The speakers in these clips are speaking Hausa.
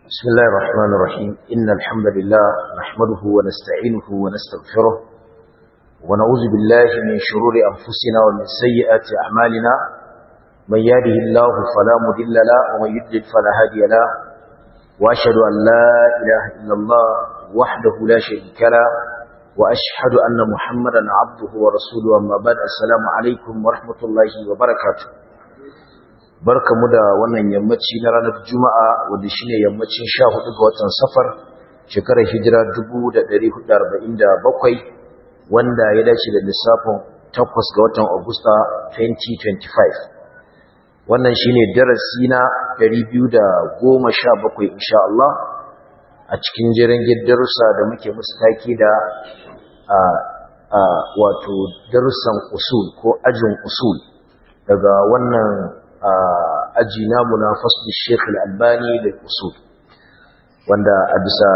بسم الله الرحمن الرحيم إن الحمد لله نحمده ونستعينه ونستغفره ونعوذ بالله من شرور أنفسنا ومن سيئات أعمالنا من يهده الله فلا مضل له ومن يضلل فلا هادي له وأشهد أن لا إله إلا الله وحده لا شريك له وأشهد أن محمدا عبده ورسوله أما بعد السلام عليكم ورحمة الله وبركاته barkamu da wannan yammaci na ranar juma'a wanda shine yammacin 14 ga watan safar shekarar hijira 1447 wanda ya dace da lissafin 8 ga watan agusta 2025 wannan shine darasi na 217 insha Allah a cikin jiran darussa da muke musu take da wato darussan usul ko ajin usul daga wannan aji namu na fasli Sheikh Al-Albani da usul wanda a bisa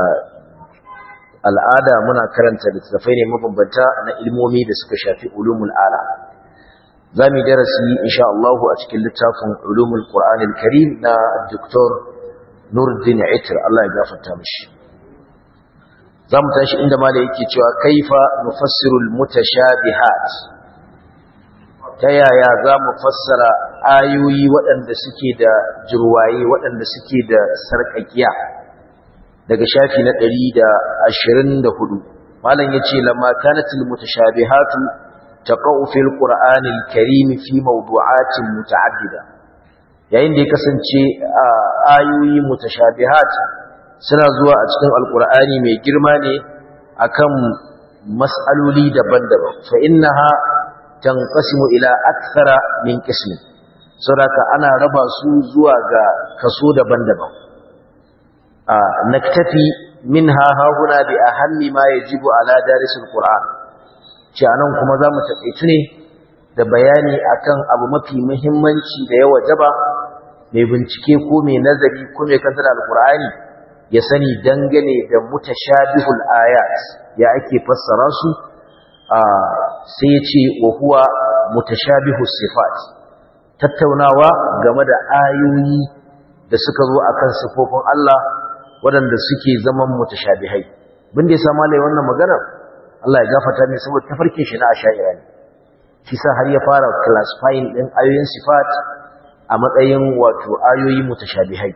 al'ada muna karanta littattafai ne mabambanta na ilmomi da suka shafi ulumul ala zamu darasi insha Allah a cikin littafin ulumul Qur'an al-Karim na Dr. Nuruddin Itr Allah ya gafarta mishi zamu tashi inda malai yake cewa kaifa nufassirul mutashabihat ta yaya za mu fassara ayoyi waɗanda suke da jirwaye waɗanda suke da sarƙaƙiya daga shafi na ɗari da ashirin da hudu malam ya ce lamma kanatil mutashabihatu taqa'u fil qur'anil karim fi mawdu'atin muta'addida yayin da ya kasance ayoyi mutashabihat suna zuwa a cikin alqur'ani mai girma ne akan mas'aloli daban-daban fa innaha tanqasimu ila akthara min qismin saboda ana raba su zuwa ga kaso daban-daban a naktafi minha hahuna bi ahammi ma yajibu ala darisil qur'an ce anan kuma zamu taƙaitu ne da bayani akan abu mafi muhimmanci da ya wajaba mai bincike ko mai nazari ko mai kantar alqur'ani ya sani dangane da mutashabihul ayat ya ake fassara su sai ya ce wa huwa mutashabihu sifat tattaunawa game da ayoyi da suka zo akan sifofin Allah waɗanda suke zaman mutashabihai bin da ya samu lai wannan magana Allah ya gafarta ne saboda tafarkin shi na asha'ira ne shi sa har ya fara classifying din ayoyin sifat a matsayin wato ayoyi mutashabihai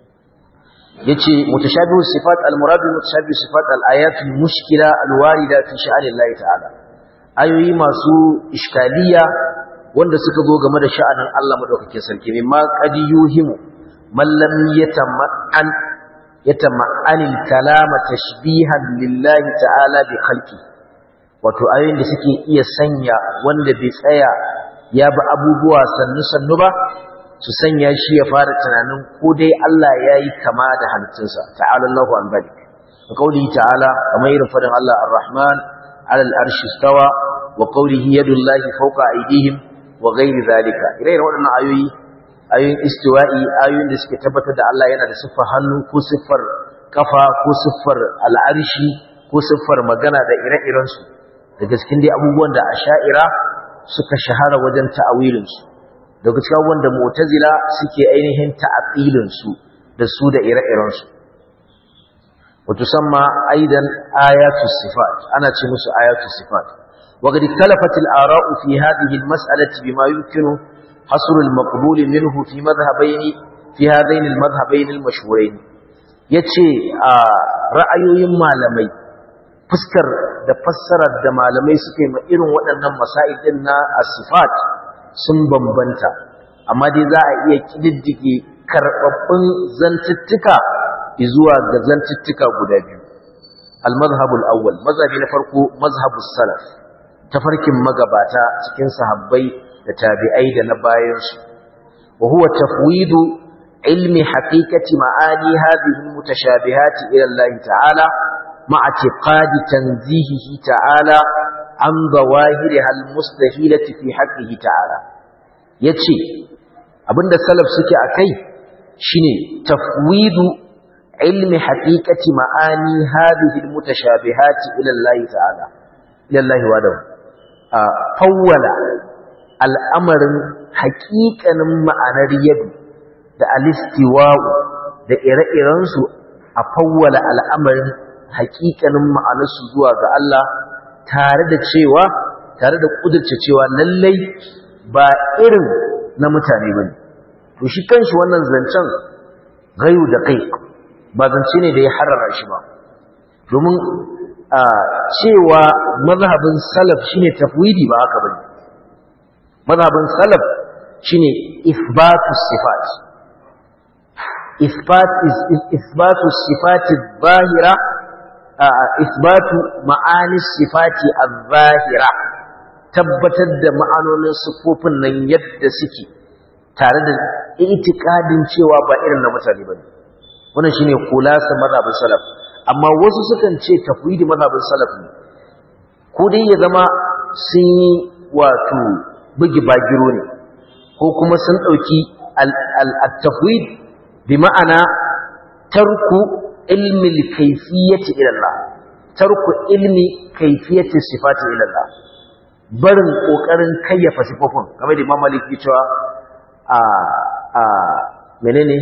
yace mutashabihu sifat al-murad mutashabihu sifat al-ayatul mushkila al-warida fi sha'anillahi ta'ala ayoyi masu iskaliya wanda suka zo game da sha'anin Allah madaukakin sarki mimma qad yuhimu man lam yatama'an yatama'an kalama tashbihan lillahi ta'ala bi khalqi wato ayoyin da suke iya sanya wanda bai tsaya ya bi abubuwa sannu sannu ba su sanya shi ya fara tunanin ko dai Allah yayi kama da halittunsa ta'ala Allahu an balik kauli ta'ala kamar irin fadin Allah ar-Rahman على الأرش استوى وقوله يد الله فوق أيديهم وغير ذلك إليه رأينا آيوي آيوين استوائي آيوين دسك تبتد الله ينا دسفر هنو كو سفر كفا كو سفر العرش كو سفر مغانا دا إراء إرانسو da gaskin dai abubuwan da asha'ira suka shahara wajen ta'awilinsu daga cikin abubuwan da mu'tazila suke ainihin ta'aqilinsu da su da ire-irensu وتسمى أيضا آيات الصفات أنا تشمس آيات الصفات وقد اختلفت الآراء في هذه المسألة بما يمكن حصر المقبول منه في مذهبين في هذين المذهبين المشهورين yace a ra'ayoyin malamai fuskar da fassarar da malamai suke ma irin waɗannan masail din na asifat sun bambanta amma dai za a iya kididdige karɓaɓɓun zantuttuka zuwa ga zantuttuka guda biyu al-mazhabul awwal mazhabi na farko mazhabus salaf tafarkin magabata cikin sahabbai da tabi'ai da na bayan su wa huwa tafwidu ilmi haqiqati ma'ani hadhihi mutashabihat ila Allah ta'ala ma'a i'tiqadi tanzihihi ta'ala an zawahiriha al-mustahilati fi haqqihi ta'ala yace abinda salaf suke akai shine tafwidu علم حقيقة معاني هذه المتشابهات إلى الله تعالى إلى الله وعده فول الأمر حقيقة معنى يد da alistiwa'u da ire-irensu a fawwala al'amarin haƙiƙanin ma'anarsu zuwa ga Allah tare da cewa tare da ƙudurce cewa lallai ba irin na mutane ba ne to shi kanshi wannan zancen gayu da kai ba zance ne da ya harara shi ba domin a cewa mazhabin salaf shine tafwidi ba haka bane mazhabin salaf shine isbatu sifat isbat isbatu sifati zahira isbatu ma'ani sifati az-zahira tabbatar da ma'anonin sifofin nan yadda suke tare da itikadin cewa ba irin na mutane bane wannan shine kulasa mazhabin salaf amma wasu sukan ce tafwidi mazhabin salaf ne ko dai ya zama sun yi wato bugi bagiro ne ko kuma sun dauki al-tafwid bi ma'ana tarku ilmi al-kayfiyyati ila Allah tarku ilmi kayfiyyati sifati ila Allah barin kokarin kayyafa sifofin kamar da Imam Malik ya cewa a a menene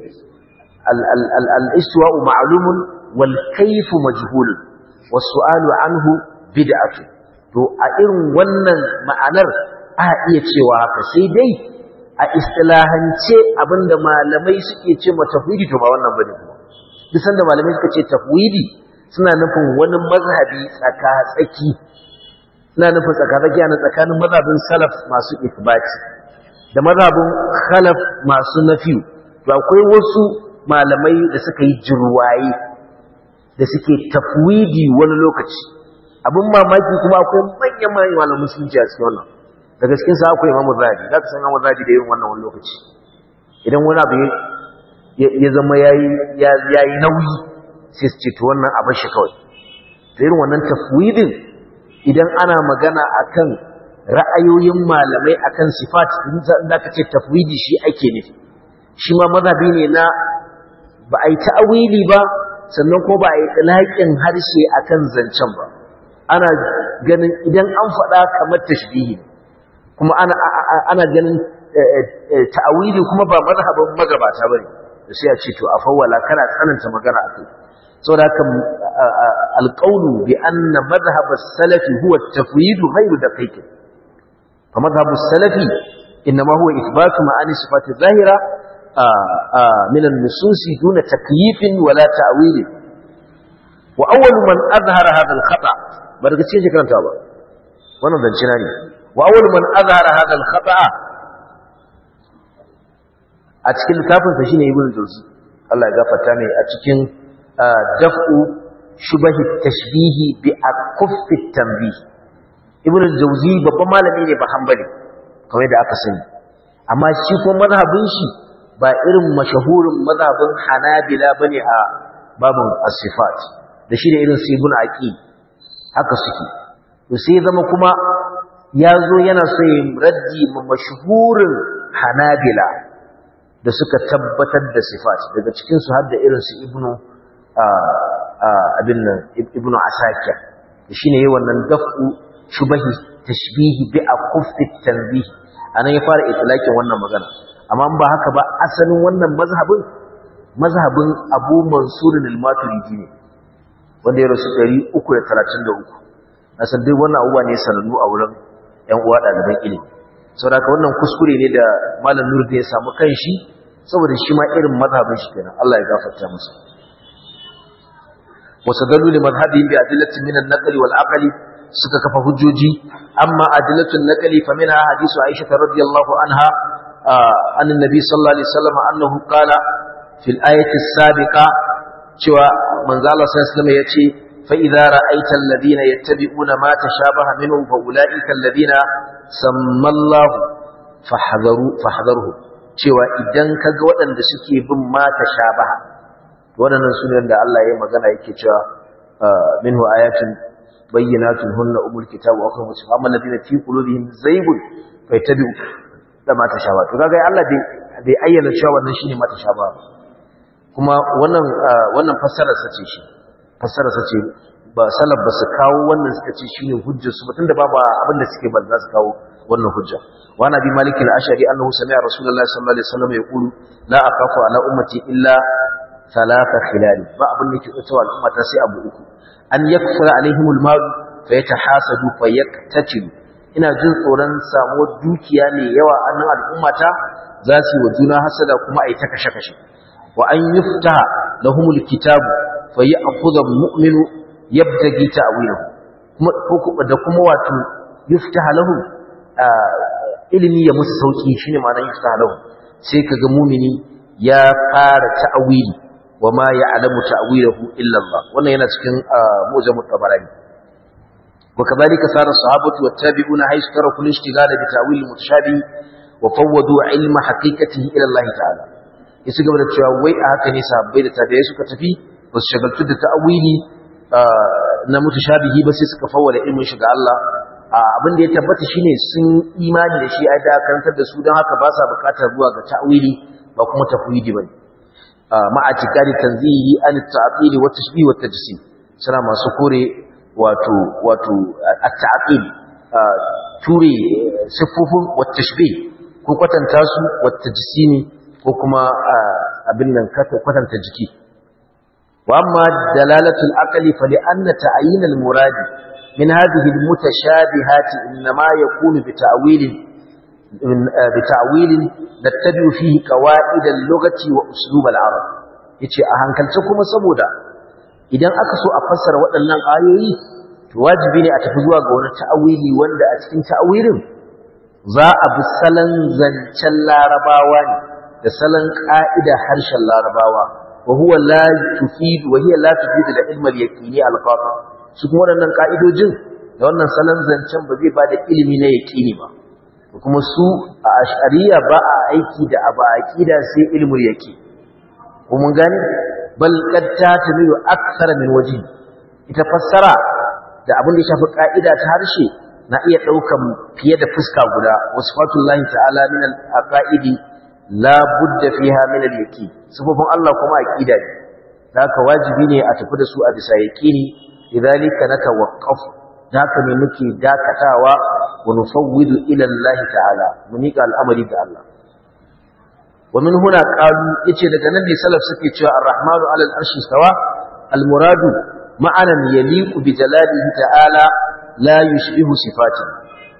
al-istiwa'u ma'lumun wal kayfu majhulun was su'alu anhu bid'atu to a irin wannan ma'anar a iya cewa haka sai dai a istilahance abinda malamai suke ce ma tafwidi to ba wannan bane kuma duk sanda malamai suka ce tafwidi suna nufin wani mazhabi tsaka tsaki suna nufin tsaka tsaki na tsakanin mazhabin salaf masu ithbati da mazhabin khalaf masu nafi to akwai wasu malamai da suka yi jirwaye da suke tafwidi wani lokaci abin mamaki kuma akwai manyan manyan malamin musulunci a cikin wannan daga cikin sa akwai imamu zahabi za ka san imamu zahabi da irin wannan wani lokaci idan wani abu ya zama ya yi nauyi sai su ce to wannan abin shi kawai to irin wannan tafwidin idan ana magana akan ra'ayoyin malamai akan sifat da ka ce tafwidi shi ake nufi shi ma mazhabi ne na ba a yi ta'awili ba sannan ko ba a yi ɗalaƙin harshe akan zancen ba ana ganin idan an faɗa kamar tashbihi kuma ana ana ganin ta'awili kuma ba mazhabin magabata bane da sai a ce to a fawwala kana tsananta magana akai saboda haka alqawlu bi anna madhhab as-salaf huwa at-tafwid ghayr daqiq fa madhhab as-salafi inma huwa ithbat ma'ani sifat adh-dhahira min an-nusus duna takyif wala ta'wil wa awwal man azhara hadha al-khata' ba daga cikin karanta ba wannan zance na ne wa awwal man azhara hadha al-khata' a cikin littafin sa shine ibnu jawzi Allah ya gafarta mai a cikin daf'u shubahi tashbihi bi akuffi tanbih ibnu jawzi babban malami ne ba hanbali kamar da aka sani amma shi ko mazhabin shi ba irin mashahurin mazhabin hanabila bane a babun as-sifat da shi da irin su ibnu aqil haka suke to sai zama kuma ya zo yana so yin raddi ma mashhurin hanabila da suka tabbatar da sifat daga cikin su har da irin su ibnu abin nan ibnu asakir shine yayin wannan dafu shubahi tashbihi bi akuffi tanbih anan ya fara itlaqin wannan magana amma ba haka ba asalin wannan mazhabin mazhabin Abu Mansur al-Maturidi ne wanda ya rasu 333 na san dai wannan abubuwa ne sanannu a wurin ƴan uwa ɗaliban ilimi saboda haka wannan kuskure ne da malam Nuruddin ya samu kanshi saboda shi ma irin mazhabin shi kenan Allah ya gafarta masa wasadallu li madhhabihim bi adillati min an-naqli wal aqli suka kafa hujjoji amma adillatu an-naqli fa minha hadithu Aisha radhiyallahu anha an annabi sallallahu alaihi wasallam annahu qala fil ayati as-sabiqa cewa manzo Allah sallallahu alaihi wasallam yace fa idza ra'aita alladhina yattabi'una ma tashabaha minhu fa ulaika alladhina sammallahu fahdharu fahdharuhu cewa idan kaga waɗanda suke bin ma tashabaha waɗannan sunan da Allah ya magana yake cewa minhu ayatun bayyinatun hunna umul kitab wa akhra musa amma alladhina fi qulubihim zaygun fayattabi'u da ma tashabaha to kaga Allah bai bai ayyana cewa wannan shine ma tashabaha kuma wannan wannan fassarar sa ce shi fassarar sa ce ba salaf ba su kawo wannan suka ce shine hujjar su tunda babu abin da suke ba za su kawo wannan hujja wa nabi malik al-ashari annahu sami'a rasulullahi sallallahu alaihi wasallam yaqulu la aqafu ala ummati illa thalatha khilal ba abin da yake tsawa al'umma ta sai abu uku an yakfura alaihimul mal fa yatahasadu fa yaktatilu ina jin tsoron samuwar dukiya mai yawa a nan al'ummata za su yi wa juna hasada kuma a yi ta kashe-kashe wa an yufta lahumul kitabu fa ya'khudha al-mu'minu yabtagi ta'wilahu kuma da kuma wato yufta lahum ilimi ya musu sauki shine ma'anar yufta lahum sai kaga mu'mini ya fara ta'wili wa ma ya'lamu ta'wilahu illa Allah wannan yana cikin mu'jamut tabarani وكذلك صار الصحابة والتابعون حيث تركوا الاشتغال بتأويل المتشابه وفوضوا علم حقيقته إلى الله تعالى yasu gaba da cewa wai a haka ne sahabbai da tabi'ai suka tafi ba su shagaltu da ta'awili na mutashabihi ba sai suka fawwala ilmin shi ga Allah abin da ya tabbata shine sun imani da shi a da karantar da su don haka ba sa bukatar zuwa ga ta'awili ba kuma tafwidi bane ma'a tikari tanzihi an ta'tili wa tashbih wa tajsim suna masu kore wato wato at-ta'qil ture sifofin wat-tashbih ko kwatanta su wat-tajsimi ko kuma abin nan kwatanta jiki wa amma dalalatul aqli fa li anna ta'yin al-murad min hadhihi al-mutashabihat inma yakunu bi ta'wilin bi ta'wilin nattabi'u fihi qawaid al-lughati wa uslub al-arab yace a hankalce kuma saboda idan aka so a fassara waɗannan ayoyi to wajibi ne a tafi zuwa ga wani ta'awili wanda a cikin ta'awilin za a bi salon zancen larabawa ne da salon ƙa'ida harshen larabawa wa huwa la tufidu wa hiya la tufidu da ilmal yaqini al-qati su kuma waɗannan ƙa'idojin da wannan salon zancen ba zai ba da ilimi na yaqini ba kuma su a ash'ariya ba a aiki da abu aqida sai ilmul yaqini ko mun gane bal qad tatamilu akthar min waji ita fassara da abin da ya shafi ka'ida ta harshe na iya daukan fiye da fuska guda wasfatullahi ta'ala min al-aqaidi la budda fiha min al-yaqin sababin Allah kuma aqida ne haka wajibi ne a tafi da su a bisa yaqini idhalika natawaqqaf haka ne muke dakatawa wa nufawwidu ila Allah ta'ala mu nika al'amari ga Allah ومن هنا قالوا yace daga nan ne salaf suke cewa ar-rahmanu 'ala al-arshi stawa al-muradu ma'anan yaliqu bi jalalihi ta'ala la yushbihu sifatihi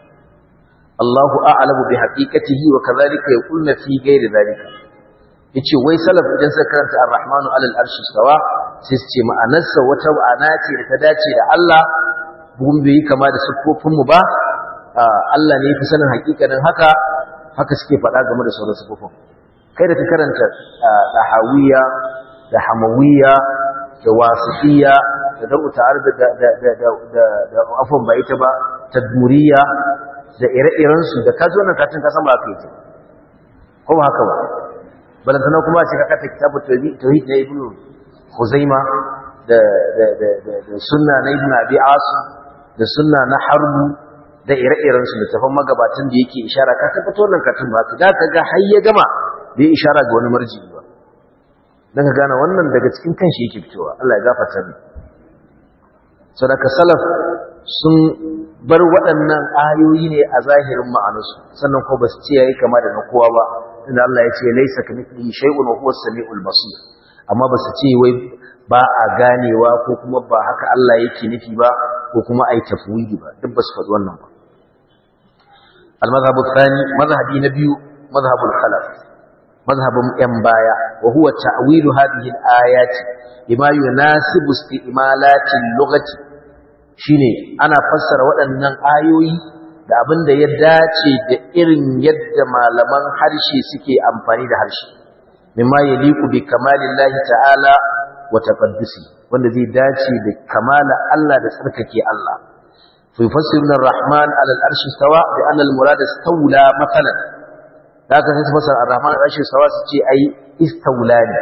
Allahu a'lamu bi haqiqatihi wa kadhalika yaquluna fi ghairi dhalika yace wai salaf idan suka karanta ar-rahmanu 'ala al-arshi stawa sai su ce ma'anarsa wata ma'ana ce da ta dace da Allah bugun bai kama da sifofin mu ba Allah ne fi sanin haƙiƙanin haka haka suke faɗa game da sauran sifofin kai da ka karanta ɗahawiya da hamawiya da wasifiya da dabu tare da da afon ba ita ba tadmuriya da ire-irensu da ka zo nan katin ka san ba ka yi ko ba haka ba balantana kuma ce ka kata kitabu tauhid na ibnu huzaima da sunna na ibnu abi asu da sunna na harbu da ire-irensu da tafan magabatan da yake ishara ka tabbata wannan katin ba ka ga ga har ya gama bai ishara ga wani marji ba dan ka gane wannan daga cikin kanshi yake fitowa Allah ya gafarta ni sadaka salaf sun bar waɗannan ayoyi ne a zahirin ma'anarsu sannan ko ba su ce yayi kama da na kowa ba inda Allah ya ce laysa kamithlihi shay'un wa huwa as-sami'ul basir amma ba su ce wai ba a ganewa ko kuma ba haka Allah yake nufi ba ko kuma ai tafwidi ba duk ba su faɗi wannan ba al-madhhabu thani madhhabi na biyu madhhabul khalaf madhhabun yan baya wa huwa ta'wilu hadhihi al-ayati bima yunasibu isti'malati al-lughati shine ana fassara waɗannan ayoyi da abin da ya dace da irin yadda malaman harshe suke amfani da harshe mimma yaliqu bi kamalillahi ta'ala wa taqaddusi wanda zai dace da kamala Allah da tsarkake Allah fa yufassiruna ar-rahman 'ala al-arshi stawa bi anna al-murad istawla mathalan haka sai su fassara ar-rahman 'ala al-arshi stawa su ce ai istawlani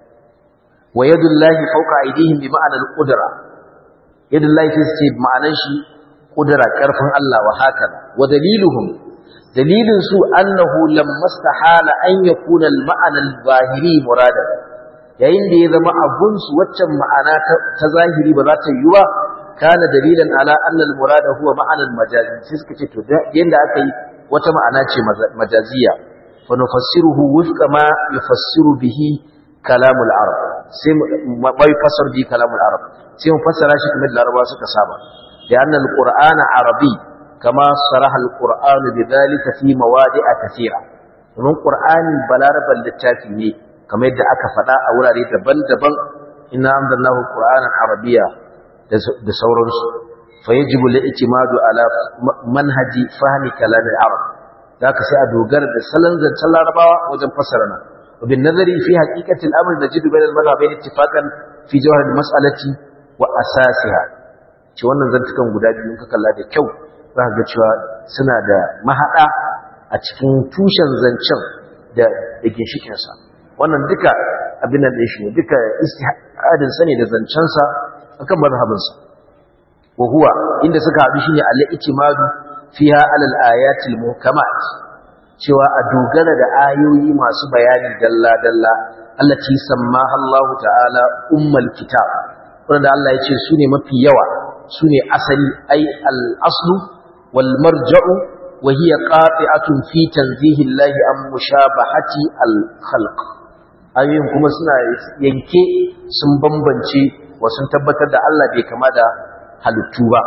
wa yadullahi fawqa aydihim bi ma'ana al-qudra yadullahi sai su ce ma'anan shi qudra karfin Allah wa haka wa daliluhum dalilin su annahu lamma stahala an yakuna al-ma'ana al-zahiri muradan yayin da ya zama abun su waccan ma'ana ta zahiri ba za ta yi ba kana dalilan ala anna al-murada huwa ma'ana al-majazi sai suka ce to yanda aka yi wata ma'ana ce majaziya fa nufassiruhu wifqa ma yufassiru bihi kalamul arab sai mu bai fasar bi kalamul arab sai mu fassara shi kamar larabawa suka saba da annal qur'ana arabi kama saraha alquran bidhalika fi mawadi'a kathira domin qur'ani balaraban littafi ne kamar yadda aka faɗa a wurare daban-daban inna anzalnahu qur'anan arabiyya da sauransu fa yajibu al-i'timadu ala manhaji fahmi kalam al-arab zaka sai a dogara da salon zancen larabawa wajen fassara nan وبin nazari fi haqiqati al-amr najidu bayna al-madhhabayn ittifaqan fi jawhar al-mas'alati wa asasiha ce wannan zantukan guda biyu ka kalla da kyau za ka ga cewa suna da mahada a cikin tushen zancen da da ginshikin sa wannan duka abin nan shi ne duka istihadin sa ne da zancen sa akan mazhabin sa wa huwa inda suka haɗu shine al-i'timadu fiha ala al-ayati al-muhkamat cewa a dogara da ayoyi masu bayani dalla dalla allati sammaha Allah ta'ala ummul kitab wanda Allah ya ce su ne mafi yawa su ne asali ai al-aslu wal marja'u wa hiya qati'atun fi tanzihi Allah an mushabahati al-khalq ayoyin kuma suna yanke sun bambance wa sun tabbatar da Allah bai kama da halittu ba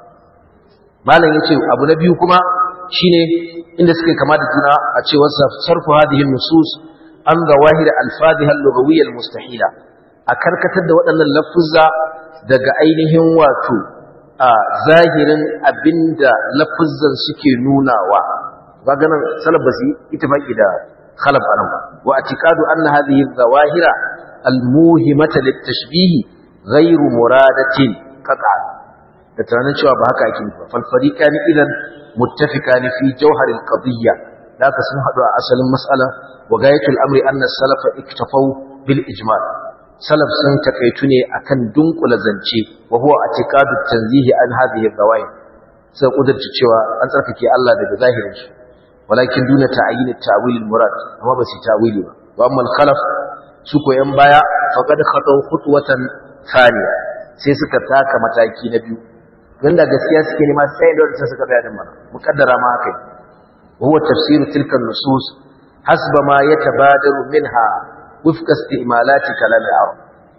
malam yace abu na biyu kuma shine inda suke kama da juna a cewar sarfu hadhihi nusus an zawahir al-fadhiha al-lughawiyya al-mustahila a karkatar da waɗannan lafuzza daga ainihin wato a zahirin abinda lafuzzan suke nunawa kaga nan salaf basi ittifaqi da khalaf anan ba wa atiqadu anna hadhihi zawahira al-muhimata lit-tashbih ghayru muradatin qat'an da tunanin cewa ba haka ake ba fal fariqani idan muttafiqani fi jawhar al-qadiyya da ka sun hadu a asalin mas'ala wa gayatul amri anna salafa iktafau bil ijma' salaf sun takaitu ne akan dunkula zance wa huwa atiqadu tanzihi an hadhihi zawahir sai kudurci cewa an tsarkake Allah daga zahirin shi walakin duna ta'yin at-ta'wil al-murad amma ba su ta'wili ba wa amma al-khalaf su ko yan baya faqad khataw khutwatan thaniya sai suka taka mataki na biyu dan da gaskiya suke nema sai da wanda suka bayar da mana muqaddara ma haka wa huwa tafsir tilka an-nusus hasba ma yatabadaru minha wifqa istimalati kalam al-arab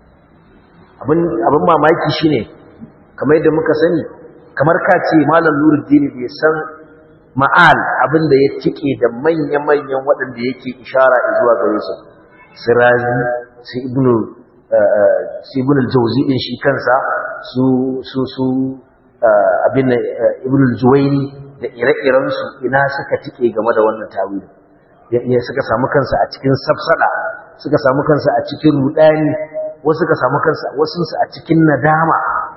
abin abin mamaki shine kamar yadda muka sani kamar ka ce malam nuruddin bai san ma'al abin da ya tike da manya-manyan waɗanda yake ishara zuwa gare su sirazi su ibnu su ibnu al-jawzi din shi kansa su su su abin ibnu al-juwayni da ire-iren su ina suka tike game da wannan tawili ya suka samu kansa a cikin safsada suka samu kansa a cikin rudani wasu suka samu kansa wasu su a cikin nadama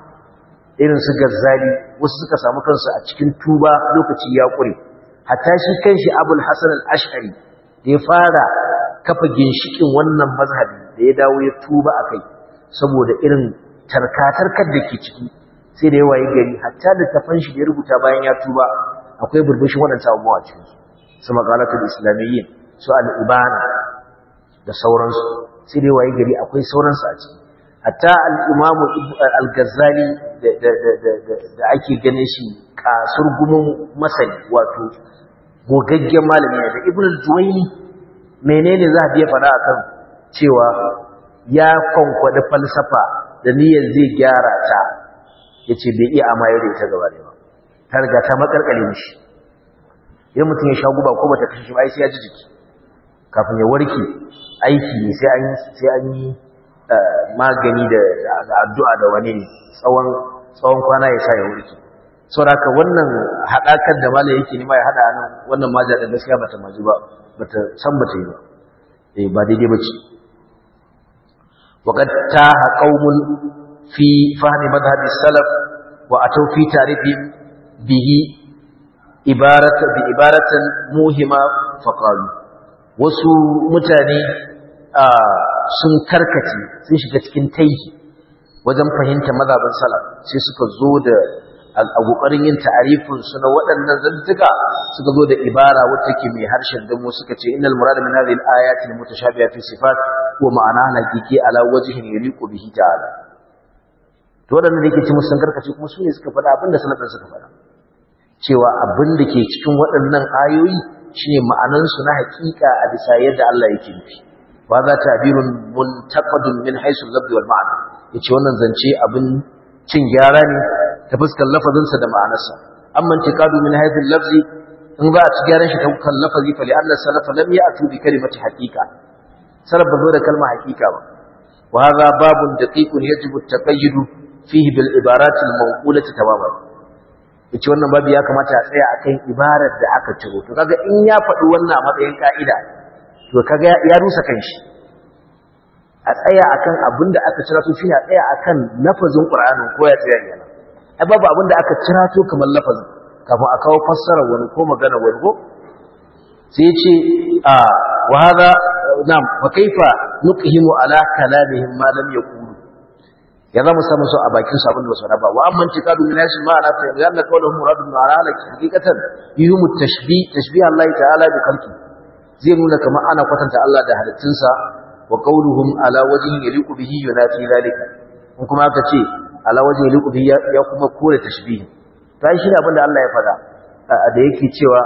irin su gazzali wasu suka samu kansu a cikin tuba lokaci ya kure hatta shi kanshi abul hasan al-ash'ari da ya fara kafa ginshikin wannan mazhabi da ya dawo ya tuba akai saboda irin tarkatarkar da ke ciki sai da yawa ya gari hatta da tafan shi da ya rubuta bayan ya tuba akwai burbushin waɗancan abubuwa cikin su su maqalatul islamiyyin su al-ibana da sauransu sai da yawa ya gari akwai sauransu a ciki hatta al-imamu al-ghazali da ake ganin shi kasur gumin masani wato gogaggen malami ne da ibn al-juwayni menene za a biya fada akan cewa ya kwankwada falsafa da niyyar zai gyara ta yace bai iya amayar da ita gaba da ba ta riga ta makarkale mishi idan mutum ya sha guba ko bata kashe ba sai ya ji jiki kafin ya warke aiki ne sai an sai an yi magani da addu'a da wani ne tsawon tsawon kwana ya sa ya warke saboda wannan hadakar da malai yake nima ya hada nan wannan maja da gaskiya bata maji ba bata san bata yi ba eh ba daidai bace waqad taha qaumun fi fahmi madhhab salaf wa atau fi tarifin bihi ibarat bi ibaratan muhima faqalu wasu mutane sun karkace sun shiga cikin taihi wajen fahimta mazhabin salaf sai suka zo da a kokarin yin ta'arifin su na waɗannan zantuka suka zo da ibara wacce ke mai harshen damo suka ce innal murad min hadhihi al-ayati al-mutashabiha fi sifat wa ma'ana hakiki ala wajhin yaliqu bihi ta'ala to waɗannan da yake ci musun karkace kuma su ne suka faɗa abin da salafin suka faɗa cewa abin da ke cikin waɗannan ayoyi shine ma'anansu na hakika a bisa yadda Allah yake nufi wa za ta'birun muntaqadun min haythu al-lafz wal ma'na yace wannan zance abin cin gyara ne ta fuskar lafazinsa da ma'anarsa amma intiqadu min haythu al-lafz in za a ci gyaran shi ta kan lafazi fa li'anna salafa lam ya'tu bi kalimati haqiqa salaf ba zo da kalma haqiqa ba wa hadha babun daqiqun yajibu at-taqayyud fihi bil ibarat al-mawqulati tamaman yace wannan babu ya kamata a tsaya akan ibarar da aka ciro to kaga in ya faɗi wannan a matsayin ka'ida to kaga ya rusa kanshi a tsaya akan abin da aka cira to shi a tsaya akan lafazin Qur'anin ko ya tsaya yana ai babu abin da aka cira to kamar lafazin kafin a kawo fassara wani ko magana wani ko sai ce a wa hada nam wa kaifa nuqhimu ala kalamihim ma lam yaqulu ya zama samu su a bakin su abin da basu raba wa amma tikadu min yashi ma ana fa yanna qawluhum muradun ala halaki hakikatan yuhum tashbih tashbih Allah ta'ala bi khalqi zai nuna kamar ana kwatanta Allah da halittunsa wa qawluhum ala wajhin yaliqu bihi yunafi zalika in kuma aka ce ala wajhin yaliqu bihi ya kuma kore tashbih ta shi ne abinda Allah ya faɗa da yake cewa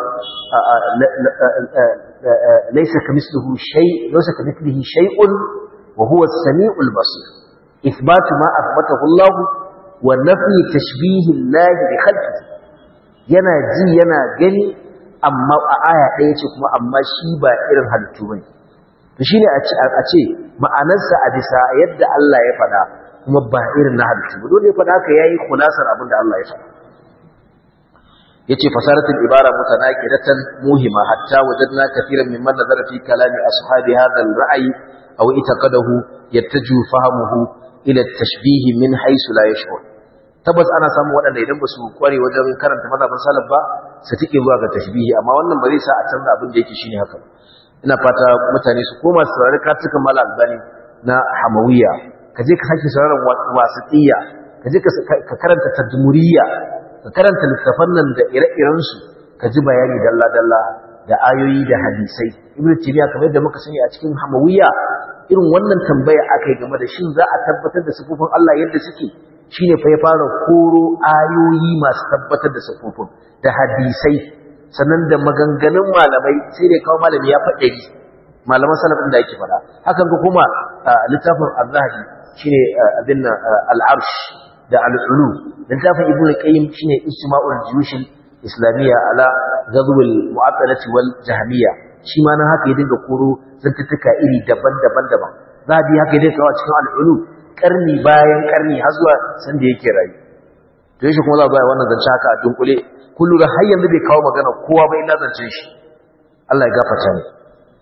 laysa kamithlihi shay laysa kamithlihi shay'un wa huwa as-sami'ul basir ithbatu ma athbatahu Allah wa nafi tashbih Allah bi khalqihi yana ji yana gani amma a aya ɗaya ce kuma amma shi ba irin halittu bane to shine a ce ma'anarsa a bisa yadda Allah ya faɗa kuma ba irin na halittu ba dole ya faɗa haka yayi kulasar abin da Allah ya faɗa yace fasaratul ibara mutanaqidatan muhima hatta wajadna kathiran mimman nazara fi kalami ashabi hadha al-ra'y aw itaqadahu yattaju fahamuhu ila at-tashbih min haythu la yash'ur tabbas ana samun waɗanda idan ba su kware wajen karanta mazhabin salaf ba su tike zuwa ga tashbihi amma wannan ba zai sa a canza abin da yake shine haka ina fata mutane su koma su saurari kartukan mala albani na hamawiya ka je ka sake sauraron wasiqiyya ka je ka karanta tadmuriyya ka karanta littafan nan da ire-irensu ka ji bayani dalla-dalla da ayoyi da hadisai ibnu taymiya kamar yadda muka sani a cikin hamawiya irin wannan tambaya akai game da shin za a tabbatar da sifofin Allah yadda suke shine fa ya fara koro ayoyi masu tabbatar da sifofin da hadisai sannan da maganganun malamai sai dai kawo malami ya faɗe ni malaman salafin da yake faɗa hakan ga kuma littafin az-zahabi shine abin al-arsh da al'ulu littafin ibn qayyim shine ijtima'ul juyush islamiyya ala ghazwil mu'attalati wal jahmiyya shi ma nan haka ya dinga koro zantuttuka iri daban-daban daban zabi haka ya dinga kawo cikin al'ulu karni bayan karni har zuwa san da yake rayu to yashi kuma za a wannan zance haka a dunkule kullu da har yanzu bai kawo magana kowa bai na zancen shi Allah ya gafarta ni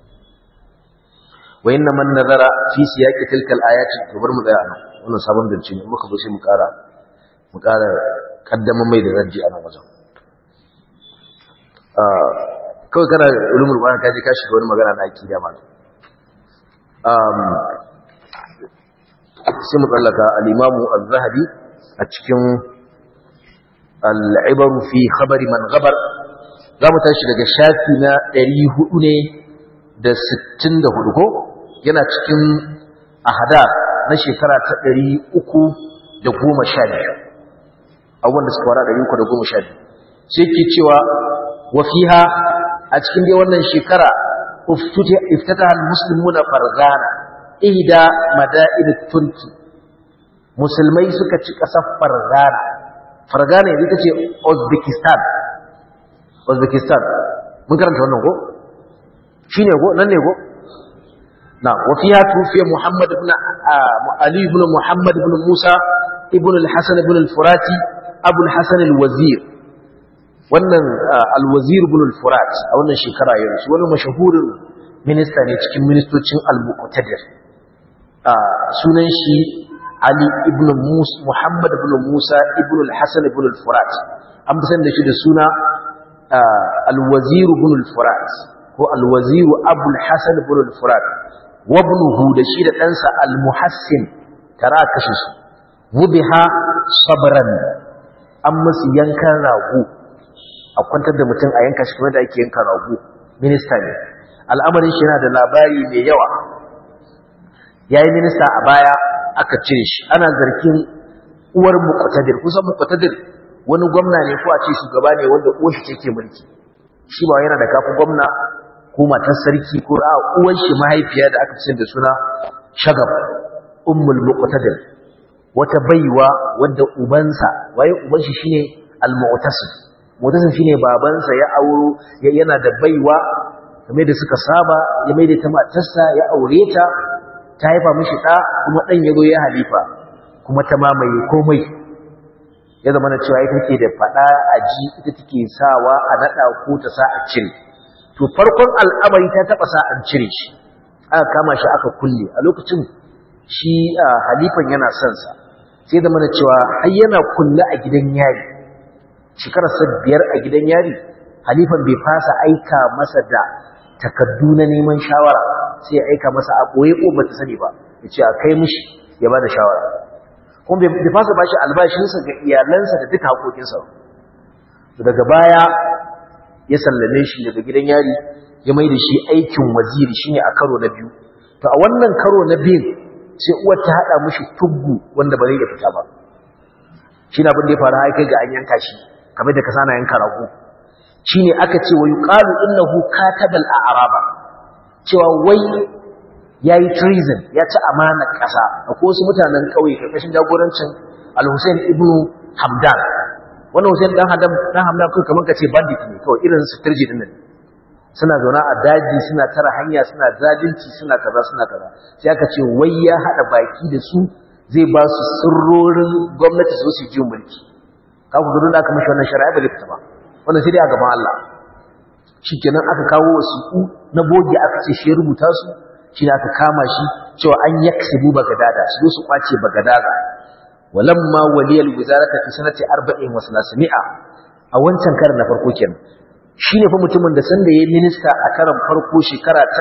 wa inna man nazara fi siyaqi tilka al-ayati to bar mu tsaya nan wannan sabon zance ne muka bushe mu kara mu kara kaddama mai da raji a nan wajen kawai kana ulumul qur'an kaje ka shiga wani magana na akida ma um sai mu tsallaka al-imam az-zahabi a cikin al-ibar fi khabari man ghabar za mu tashi daga shafi na 400 ne da 64 ko yana cikin ahada na shekara ta ɗari uku da goma sha biyu abubuwan da suka wara ɗari uku da goma sha biyu sai ke cewa wafiha a cikin dai wannan shekara iftata al-muslimu na farzana ihda mada'in turki musulmai suka ci ƙasar farzana farzana yanzu ita ce uzbekistan uzbekistan mun karanta wannan ko shi ne ko nan ne ko نعم وفيها توفي محمد بن علي بن محمد بن موسى ابن الحسن بن الفراتي أبو الحسن الوزير wannan alwazir ibn al-furat a wannan shekara ya rasu wani mashahurin minista ne cikin ministocin al-muqtadir sunan shi ali ibn musa muhammad ibn musa ibn al-hasan ibn al-furat an fi san da shi da suna alwazir ibn al-furat ko alwazir abul hasan ibn al-furat wabnuhu da shi da ɗansa al-muhassin tara kashe su wubiha sabran an musu yankan rago a kwantar da mutum a yanka shi kuma da ake yanka rago minista ne al'amarin shi yana da labari mai yawa ya yi minista a baya aka cire shi ana zargin uwar muqtadir kusan muqtadir wani gwamna ne ko a ce shugaba ne wanda uwar shi ke mulki shi ba yana da kafin gwamna ko matar sarki ko a uwar shi mahaifiya da aka ce da suna shagab ummul muqtadir wata baiwa wadda ubansa waye uban shi shine al-mu'tasim mu'tasim shine babansa ya auro yana da baiwa kamar da suka saba ya maida ta matarsa ya aure ta ta haifa mishi da kuma dan yazo ya halifa kuma ta mamaye komai ya zama na cewa ita take da fada a ji ita take sawa a nada ko ta sa a cire to farkon al'amari ta taba sa an cire shi aka kama shi aka kulle a lokacin shi halifan yana son sa sai zama na cewa har yana kulle a gidan yari shekarar sa biyar a gidan yari halifan bai fasa aika masa da takaddu na neman shawara sai ya aika masa a boye ko bata sani ba ya ce a kai mishi ya ba da shawara kuma bai fasa bashi albashinsa ga iyalansa da duka haƙoƙinsa daga baya ya sallame shi daga gidan yari ya mai da shi aikin waziri shine a karo na biyu to a wannan karo na biyu sai uwar ta haɗa mishi tuggu wanda ba zai iya fita ba shi na abin da ya faru har kai ga an yanka shi kamar da ka sana yanka rago shine aka ce wa yuqalu innahu katabal a'raba cewa wai yayi treason ya ci amana ƙasa akwai wasu mutanen ƙauye karkashin jagorancin al-Hussein ibn Hamdan wannan Hussein dan Hamdan dan Hamdan kai kamar kace bandit ne kawai irin su turji din nan suna zauna a daji suna tara hanya suna zalunci suna kaza suna kaza sai aka ce wai ya hada baki da su zai ba su sirrorin gwamnati su su ji mulki ka ku gudun da aka mishi wannan shari'a ba fita ba wannan sai dai a gaban Allah shikenan aka kawo wasiƙu na boge aka ce shi rubuta su shi ne aka kama shi cewa an yaksibu bagadada su zo su kwace bagadada walamma waliyal wizarata fi sanati 40 wa 300 a wancan karin na farko kenan shine fa mutumin da sanda yayin minista a karan farko shekara ta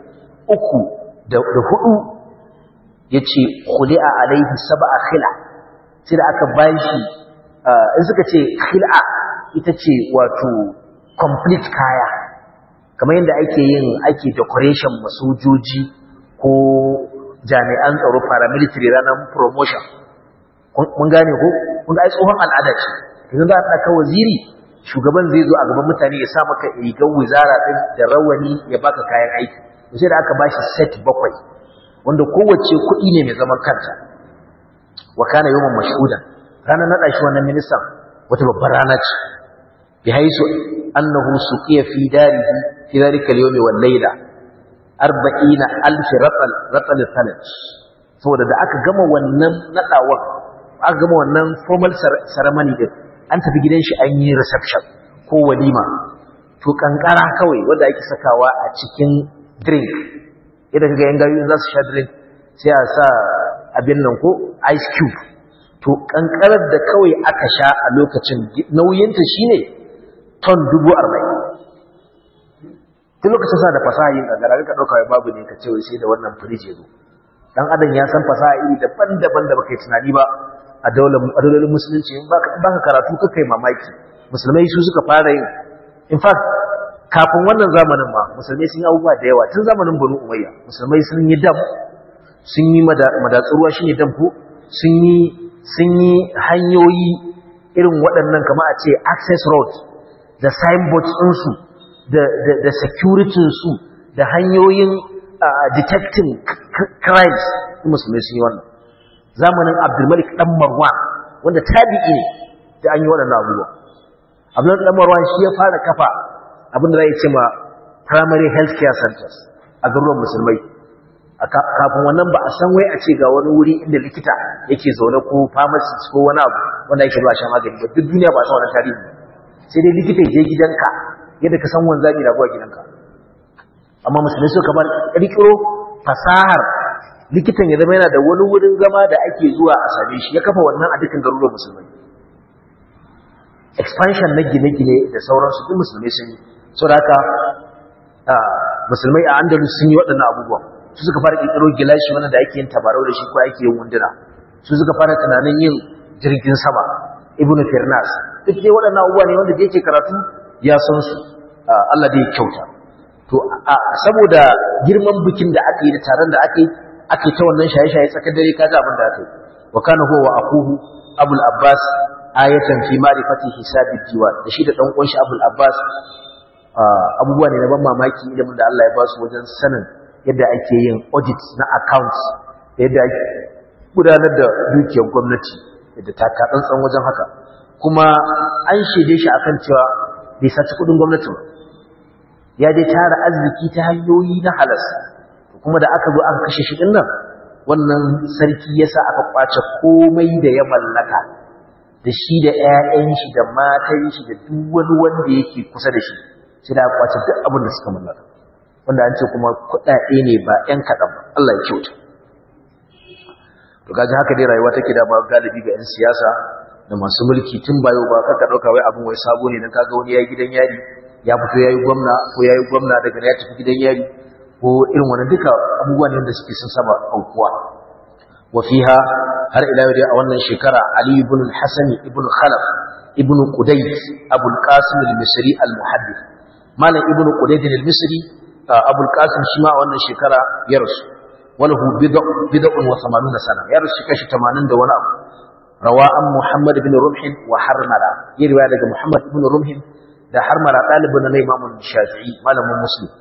300 da hudu yace khuli'a alaihi sab'a khila sai da aka bashi in suka ce khil'a ita ce wato complete kaya kamar yadda ake yin ake decoration masojoji ko jami'an tsaro paramilitary ranar promotion mun gane ko kun ga ai tsohon al'ada ce yanzu za a ɗaka waziri shugaban zai zo a gaban mutane ya sa maka rigar wizara ɗin da rawani ya baka kayan aiki sai da aka bashi set bakwai wanda kowace kuɗi ne mai zaman kanta wa kana yawan mashhudan ranar naɗa shi wannan ministan wata babbar rana ce bi haisu annahu suqiya fi darihi fi dhalika al-yawm wal layla 40000 ratal ratal thalaj saboda da aka gama wannan nadawar aka gama wannan formal ceremony din an tafi gidan shi an yi reception ko walima to kankara kawai wanda ake sakawa a cikin drink idan kaga yan gayu za su sha drink sai a sa abin nan ko ice cube to kankarar da kawai aka sha a lokacin nauyinta shine ton dubu arba'in tun lokacin sa da fasaha yin kankara ka ɗauka wai babu ne ka ce wai sai da wannan firiji zo dan adam ya san fasaha iri daban-daban da baka yi tunani ba a daular musulunci in baka karatu kakai mamaki musulmai su suka fara yin in fact kafin wannan zamanin ma musulmai sun yi abubuwa da yawa tun zamanin banu umayya musulmai sun yi dam sun yi madatsuruwa shine dam ko sun yi sun yi hanyoyi irin waɗannan kama a ce access road da signboards ɗinsu da, da, da security su da hanyoyin uh, detecting crimes musulmai sun yi wannan zamanin abdulmalik ɗan marwan wanda tabi'i ne da an yi waɗannan abubuwa abdulmalik ɗan marwan shi ya fara kafa abinda za a ce ma primary health care centers a garuruwan musulmai kafin wannan ba a san wai a ce ga wani wuri inda likita yake zaune ko pharmacist ko wani abu wanda yake zuwa sha magani ba duk duniya ba san wannan tarihi sai dai likita je gidanka yadda ka san wanzami na zuwa gidanka amma musulmai suka bar kirkiro fasahar likitan ya zama yana da wani wurin zama da ake zuwa a same shi ya kafa wannan a dukkan garuruwan musulmai expansion na gine-gine da sauransu duk musulmai sun yi so da haka musulmai a andalus sun yi waɗannan abubuwan su suka fara ƙirƙiro gilashi wanda da ake yin tabarau da shi ko ake yin wunduna su suka fara tunanin yin jirgin sama ibnu firnas duk dai waɗannan abubuwa ne wanda da yake karatu ya san su Allah dai kyauta to saboda girman bikin da aka yi da taron da aka yi aka yi ta wannan shaye-shaye tsakar dare kaji abin da aka yi wa kana huwa wa akuhu abul abbas ayatan fi ma'rifati hisabi diwan da shi da dan uwan shi abul abbas abubuwa ne na ban mamaki ilimin da Allah ya ba su wajen sanin yadda ake yin audit na accounts yadda ake gudanar da dukiyar gwamnati yadda ta tsantsan wajen haka kuma an shaide shi akan cewa bai saci kudin gwamnati ba ya dai tara arziki ta hanyoyi na halas kuma da aka zo aka kashe shi din nan wannan sarki yasa aka kwace komai da ya mallaka da shi da ƴaƴan shi da matan shi da duk wani wanda yake kusa da shi sai da aka kwace duk abin da suka mallaka wanda an ce kuma kuɗaɗe ne ba ƴan kaɗan ba Allah ya kyauta to kaji haka dai rayuwa take da ba galibi ga 'yan siyasa da masu mulki tun bayo ba kaka ɗauka wai abin wai sabo ne dan kaga wani yayi gidan yari ya fito yayi gwamna ko yayi gwamna daga ya tafi gidan yari ko irin wannan duka abubuwa ne da suke sun saba aukuwa wa fiha har ila yau dai a wannan shekara Ali ibn al-Hasan ibn Khalaf ibn Qudayt Abu al-Qasim al-Misri al-Muhaddith malam ibn Qudayt al-Misri Abu al-Qasim shi ma a wannan shekara ya rasu walahu bid'un wa 80 sana ya rasu kashi 80 da wani abu rawa an Muhammad ibn Rumh wa Harmala yi riwaya daga Muhammad ibn Rumh da Harmala dalibin na Imam Shafi'i malamin Muslim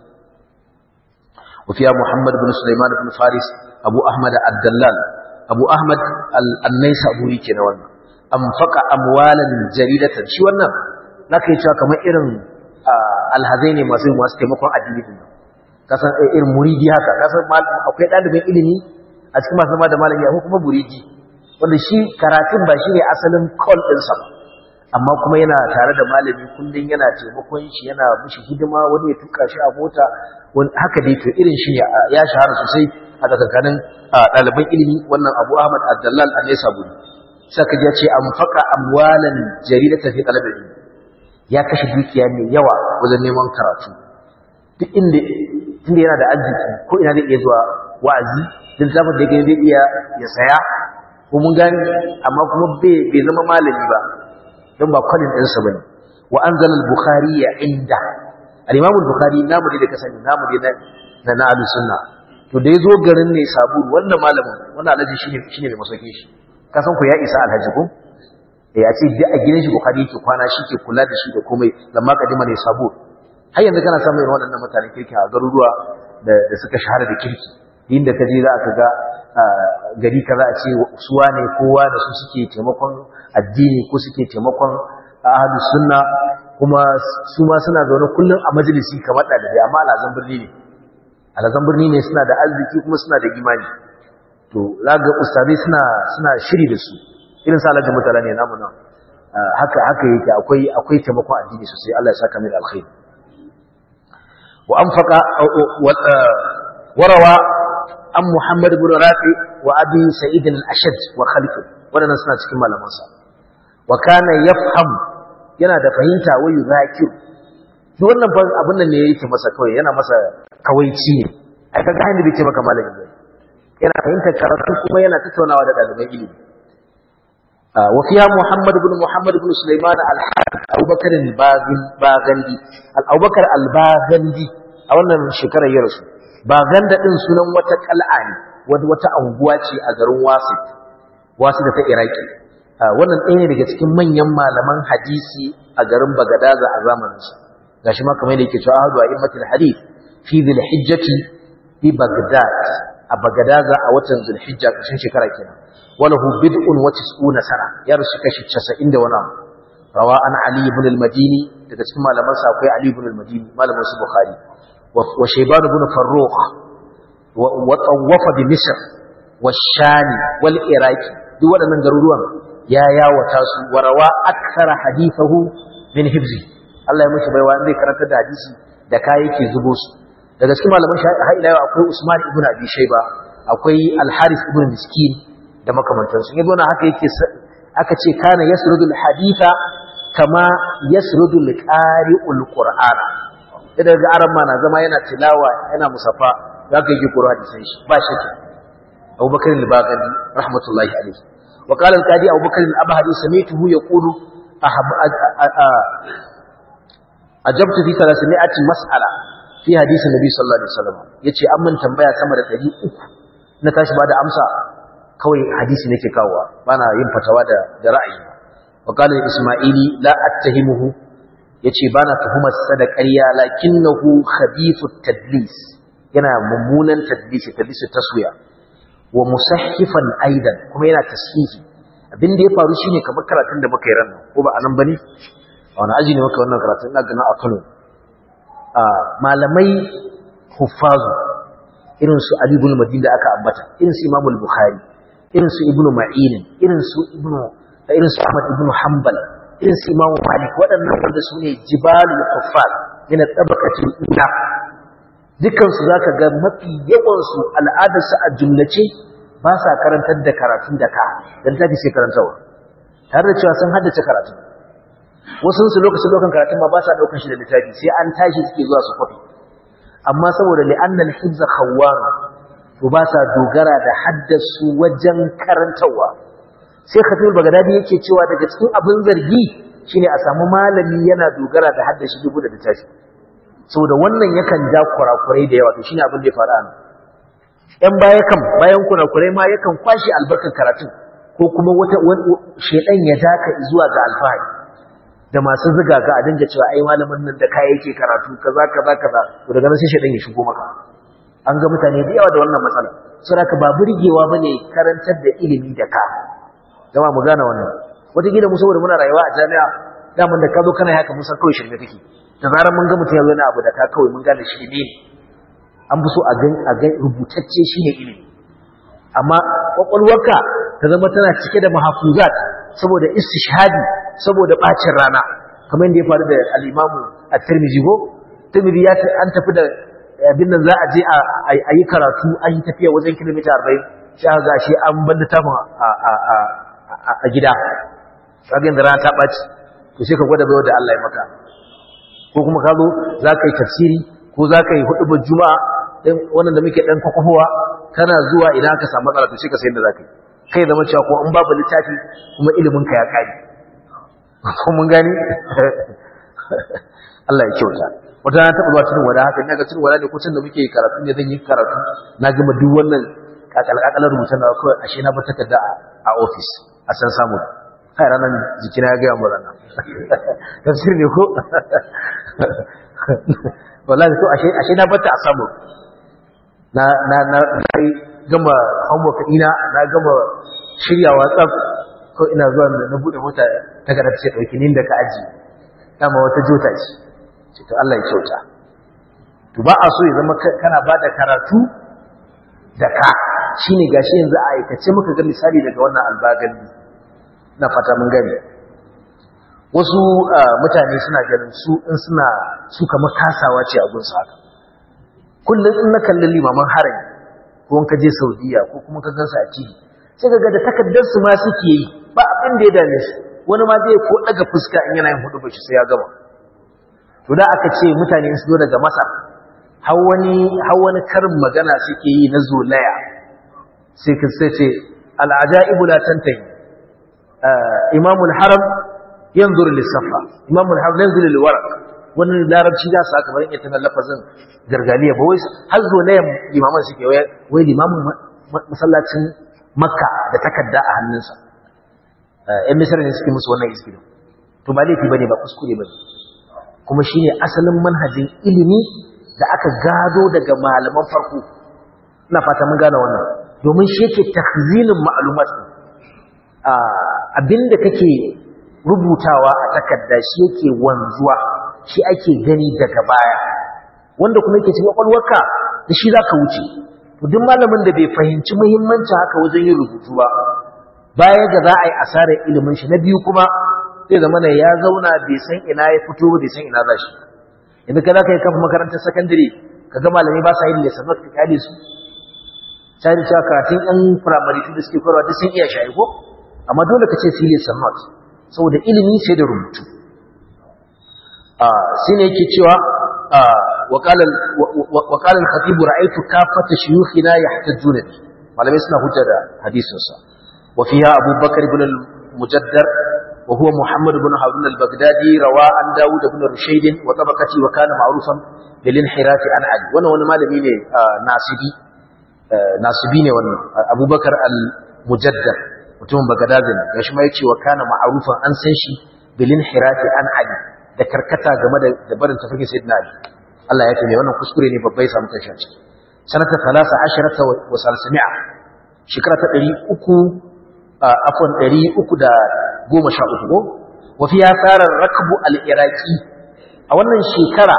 وفيها محمد بن سليمان بن فارس أبو أحمد الدلال أبو أحمد النيسابوري كنا وانا أنفق أموالا جريدة شو وانا لكن يتوى كما إرن الهذين ما سيما استمقوا أدلين kasan irin muridi haka kasan akwai ɗalibin ilimi a cikin masu da malami akwai kuma muridi wanda shi karatun ba shi ne asalin call ɗinsa ba amma kuma yana tare da malami kullum yana taimakon shi yana mishi hidima wani ya tuka shi a mota wani haka dai to irin shi ya shahara sosai a tsakanin ɗaliban ilimi wannan abu ahmad abdallal a nesa buri saka ya ce an faka amwalan jaridata fi ɗalibin ilimi ya kashe dukiya mai yawa wajen neman karatu duk inda inda yana da arziki ko ina zai iya zuwa wa'azi duk zafin da ya zai iya ya saya ko mun gani amma kuma bai zama malami ba don ba kwalin ɗinsa ba ne wa an zala bukhari ya inda al-imam bukhari namu ne da ka sani namu ne na na ahlus sunna to da yazo garin ne sabu wannan malamin wannan alhaji shine shine mai masauke shi ka san ku ya isa alhaji ko eh ya ce da a gidan shi bukhari yake kwana shi ke kula da shi da komai lamma kadima ne sabu har yanzu kana samun irin waɗannan mutanen kirki a garuruwa da suka shahara da kirki inda ka je za ka ga gari kaza a ce suwa ne kowa da su suke taimakon addini ko suke taimakon ahlus sunna kuma su ma suna zaune kullum a majalisi kamar ɗalibai amma alazan birni ne alazan birni ne suna da arziki kuma suna da imani to zaga ustazai suna suna shiri da su irin sa alhaji mutala ne namu nan haka haka yake akwai akwai taimakon addini sosai Allah ya saka mai alkhairi wa anfaqa warawa an Muhammad ibn Rafi wa Abi Sa'id al-Ashad wa Khalid wadannan suna cikin malamansa wa kana yafham yana da fahimta wa yuzakiru duk wannan fa abin nan ne yake masa kawai yana masa kawaici ne ai kaga hannu bai ce maka malami ba yana fahimtar karatu kuma yana tattaunawa da ɗaliban ilimi wa fiha Muhammad ibn Muhammad ibn Sulaiman al-Harith Abu Bakar al-Baghandi al-Abubakar al-Baghandi a wannan shekarar ya rasu Baghanda din sunan wata kal'a ne wata anguwa ce a garin Wasit Wasit da ta Iraki wannan ɗaya ne daga cikin manyan malaman hadisi a garin Bagadaza a zamaninsa gashi ma kamar da yake cewa ahadu a'immatul hadith fi dhil hijjati fi Baghdad a Bagadaza a watan Zulhijja kashin shekara kenan walahu bid'un wa tis'una sana ya rusu kashi 90 da wani rawa an Ali ibn al-Madini daga cikin malaman sa akwai Ali ibn al-Madini malamin su Bukhari wa Shayban ibn Farrukh wa tawwafa bi Misr wa Shani wal Iraki duk waɗannan garuruwan ya yawata su warawa aksara hadithahu min hifzi Allah ya mishi baiwa zai karanta da hadisi da kai yake zubo su daga cikin malaman har ila yau akwai Usman ibn Abi Shayba akwai Al-Harith ibn Miskin da makamantan su yazo na haka yake aka ce kana yasrudu al-haditha kama yasrudu al-qari'ul qur'ana idan ga aran ma na zama yana tilawa yana musafa zaka yi qur'ani sai shi ba shakka Abu Bakar al-Baghani rahmatullahi alayhi وقال القاضي أبو بكر الأبهري سمعته يقول أحب أجبت في ثلاثمائة مسألة في حديث النبي صلى الله عليه وسلم يتي أمن تنبيا سمر تجي أكو نتاش بعد أمسا كوي حديث نكي كاوا بانا ينفتوا دا رأي وقال الإسماعيلي لا أتهمه yace bana tuhumar sa da ƙarya lakinnahu khabithut tadlis yana mummunan tadlis tadlis taswiya wa musahhifan aidan kuma yana tashihi abin da ya faru shine kamar karatun da muka yi ran ko ba anan bane a wani aji ne muka wannan karatun ina ganin a Kano a malamai huffazu irin su Ali ibn Madin da aka ambata irin su Imam al-Bukhari irin su Ibn Ma'in irin su Ibn irin su Ahmad ibn Hanbal irin su Imam Malik waɗannan wanda su ne jibalul kuffar min tabaqatil ula dukkan su zaka ga mafi yawan su al'adar su a jumlace ba sa karantar da karatun da ka dan tafi sai karantawa tare da cewa sun haddace karatu wasu su lokacin lokacin karatun ma ba sa daukan shi da littafi sai an tashi suke zuwa su kwafi amma saboda li'anna al-hifz khawwan to ba sa dogara da haddasu wajen karantawa sai khatibul bagdadi yake cewa daga cikin abin zargi shine a samu malami yana dogara da haddashi dubu da littafi saboda wannan yakan ja kurakurai da yawa to shine abin da ya faru a nan ‘yan baya kan bayan kurakurai ma yakan kwashe albarkar karatun ko kuma wata shaidan ya daka zuwa ga alfahari da masu ziga ga a dinga cewa ai malamin nan da kaya yake karatu kaza kaza kaza to daga nan sai shaidan ya shigo maka an ga mutane da yawa da wannan matsala saboda ba burgewa bane karantar da ilimi da ka jama'a mu gane wannan wata gida mu saboda muna rayuwa a jami'a daman da ka zo kana haka mun san kawai shirme kake da zarar mun ga mutum ya zo na abu da ka kawai mun gane shirme ne an fi so a ga rubutacce shi ne ilimi amma kwakwalwarka ta zama tana cike da mahafuzat saboda istishhadi saboda bacin rana kamar yadda ya faru da al'imamu a tirmidhi ko tirmidhi ya an tafi da abin nan za a je a yi karatu an yi tafiya wajen kilomita arba'in sai ga shi an bar littafin a gida sabin da rana ta ɓaci to sai ka gwada bai da Allah ya maka ko kuma ka zo za ka yi tafsiri ko za ka yi hudu juma'a wannan da muke dan kwakwafowa kana zuwa idan aka samu matsala to sai ka sayar da zaka yi kai zama cewa ko in babu littafi kuma ilimin ka ya kare ko mun gani Allah ya kyauta wata na taɓa zuwa cikin wada haka ina ga cikin wada ne ko da muke karatu ne zan yi karatu na gama duk wannan kakalakalar rubutun da kawai ashe na ba takarda a ofis a san samu kai ranar jikina ya gaya mu ranar tafsir ne ko wallahi to ashe ashe na bata a samu na na na gama homework ina na gama shiryawa tsaf ko ina zuwa na bude mota ta ga ce dauki nin da ka aji dama wata jota ce ce to Allah ya kyauta to ba a so ya zama kana bada karatu da ka shine gashi yanzu a aikace muka ga misali daga wannan albagani na fata mun gani wasu mutane suna ganin su in suna su kamar kasawa ce a gunsu haka kullum in na kalli limaman harami ko in ka je saudiya ko kuma ka gansu a tv sai ga da takaddar su ma suke yi ba abin da ya dame su wani ma zai ko daga fuska in yana yin hudu bashi sai ya gama to da aka ce mutane su zo daga masa har wani har wani karin magana suke yi na zolaya sai ka sai ce al'ajaibu la tantahi imamul haram yanzuru lissafa imamul haram yanzuru lilwaraq wannan larabci da su aka bari ita na lafazin gargaliya ba wai har zo ne limaman suke wai limamin masallacin makka da takarda a hannunsa yan misar ne suke musu wannan iskirin to ba laifi bane ba kuskure bane kuma shine asalin manhajin ilimi da aka gado daga malaman farko ina fata mun gane wannan domin shi yake takhzinin ma'lumat abinda kake rubutawa a takarda shi yake wanzuwa shi ake gani daga baya wanda kuma yake cikin kwalwarka da shi za ka wuce duk malamin da bai fahimci muhimmancin haka wajen yin rubutu ba baya ga za a yi asarar ilimin shi na biyu kuma zai zama ne ya zauna bai san ina ya fito ba bai san ina za shi yanzu ka za ka yi kafa makarantar sakandare ka ga malamai ba sa yin lesson note ka kyale su sai da cewa karatun yan firamare da suke koyarwa duk sun iya shayi ko amma dole ka ce su yi lesson note saboda ilimi sai da rubutu shi ne yake cewa وقال الخطيب رأيت كافة شيوخنا يحتجون به malamai suna hujja da hadisinsa وفيها أبو بكر بن المجدر وهو محمد بن هارون البغدادي روى عن داود بن رشيد وطبقته وكان معروفا بالانحراف عن علي وانا وانا malami ne nasibi nasibi ne wannan Abu Bakar al-Mujaddar mutumin Baghdad ne gashi ma yace wa kana ma'rufan an san shi bil inhirafi an ali da karkata game da da barin tafarki sayyidina Ali Allah ya taimake wannan kuskure ne babbai samu kanshi a ciki sanata 13 wa salsami'a shekara ta 300 afwan 313 ko wa fi yasarar rakbu al-iraqi a wannan shekara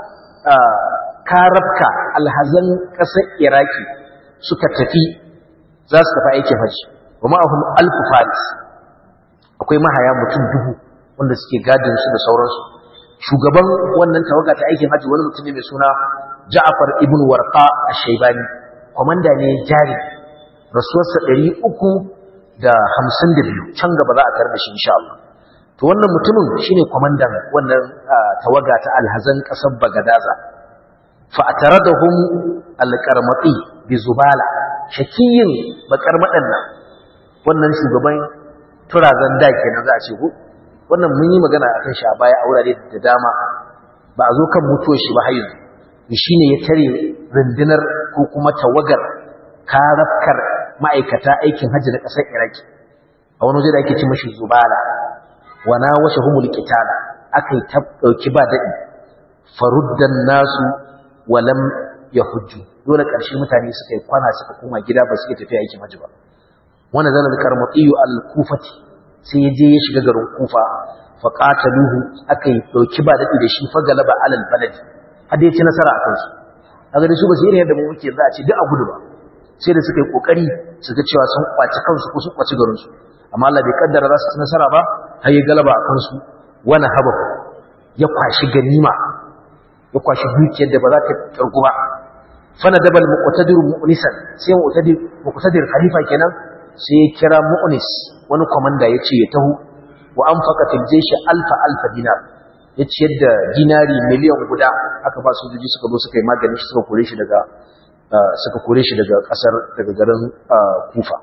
karabka alhazan ƙasar iraki suka tafi za su tafi aikin hajji wa ma'ahum alfu faris akwai mahaya mutum dubu wanda suke gadin su da sauransu shugaban wannan tawaga ta aikin hajji wani mutum ne mai suna ja'far ibn warqa ash-shaybani komanda ne jari rasuwarsa ɗari uku da hamsin da biyu can gaba za a tarda shi insha Allah to wannan mutumin shine komandan wannan tawaga ta alhazan ƙasar bagadaza fa'ataradahum alqarmati bi zubala shakiyin bakarmadan nan wannan shugaban turazan da kenan za a ce ko wannan mun yi magana akan shi a baya a wurare da dama ba a zo kan mutuwar shi ba har yanzu shine ya tare rundunar ko kuma tawagar karafkar ma'aikata aikin hajji na ƙasar Iraki a wani waje da ake ce mashi zubala wana washe humul qitala akai ta dauki ba dadi faruddan nasu walam ya hujju dole ƙarshe mutane suka yi kwana suka koma gida ba suke tafiya aikin hajji ba wanda zana da karmatiyu al-kufati sai ya je ya shiga garin kufa fa qataluhu akai dauki ba dadi da shi fa galaba alal baladi har da ya ci nasara akan su kaga da su ba su irin yadda mu muke za a ce duk a gudu ba sai da suka yi kokari su ga cewa sun kwaci kansu ko sun kwaci garin su amma Allah bai kaddara za su ci nasara ba har ya galaba akan su wani haba ya kwashi ganima ya kwashi dukiyar da ba za ta karku ba fana dabal muqtadir mu'nisan sai muqtadir muqtadir khalifa kenan sai ya kira mu'nis wani komanda yace ya taho wa anfaqa fil jayshi alfa alfa dinar ya ciyar da dinari miliyan guda aka ba su juji suka zo suka yi magani shi suka kore shi daga suka kore shi daga kasar daga garin Kufa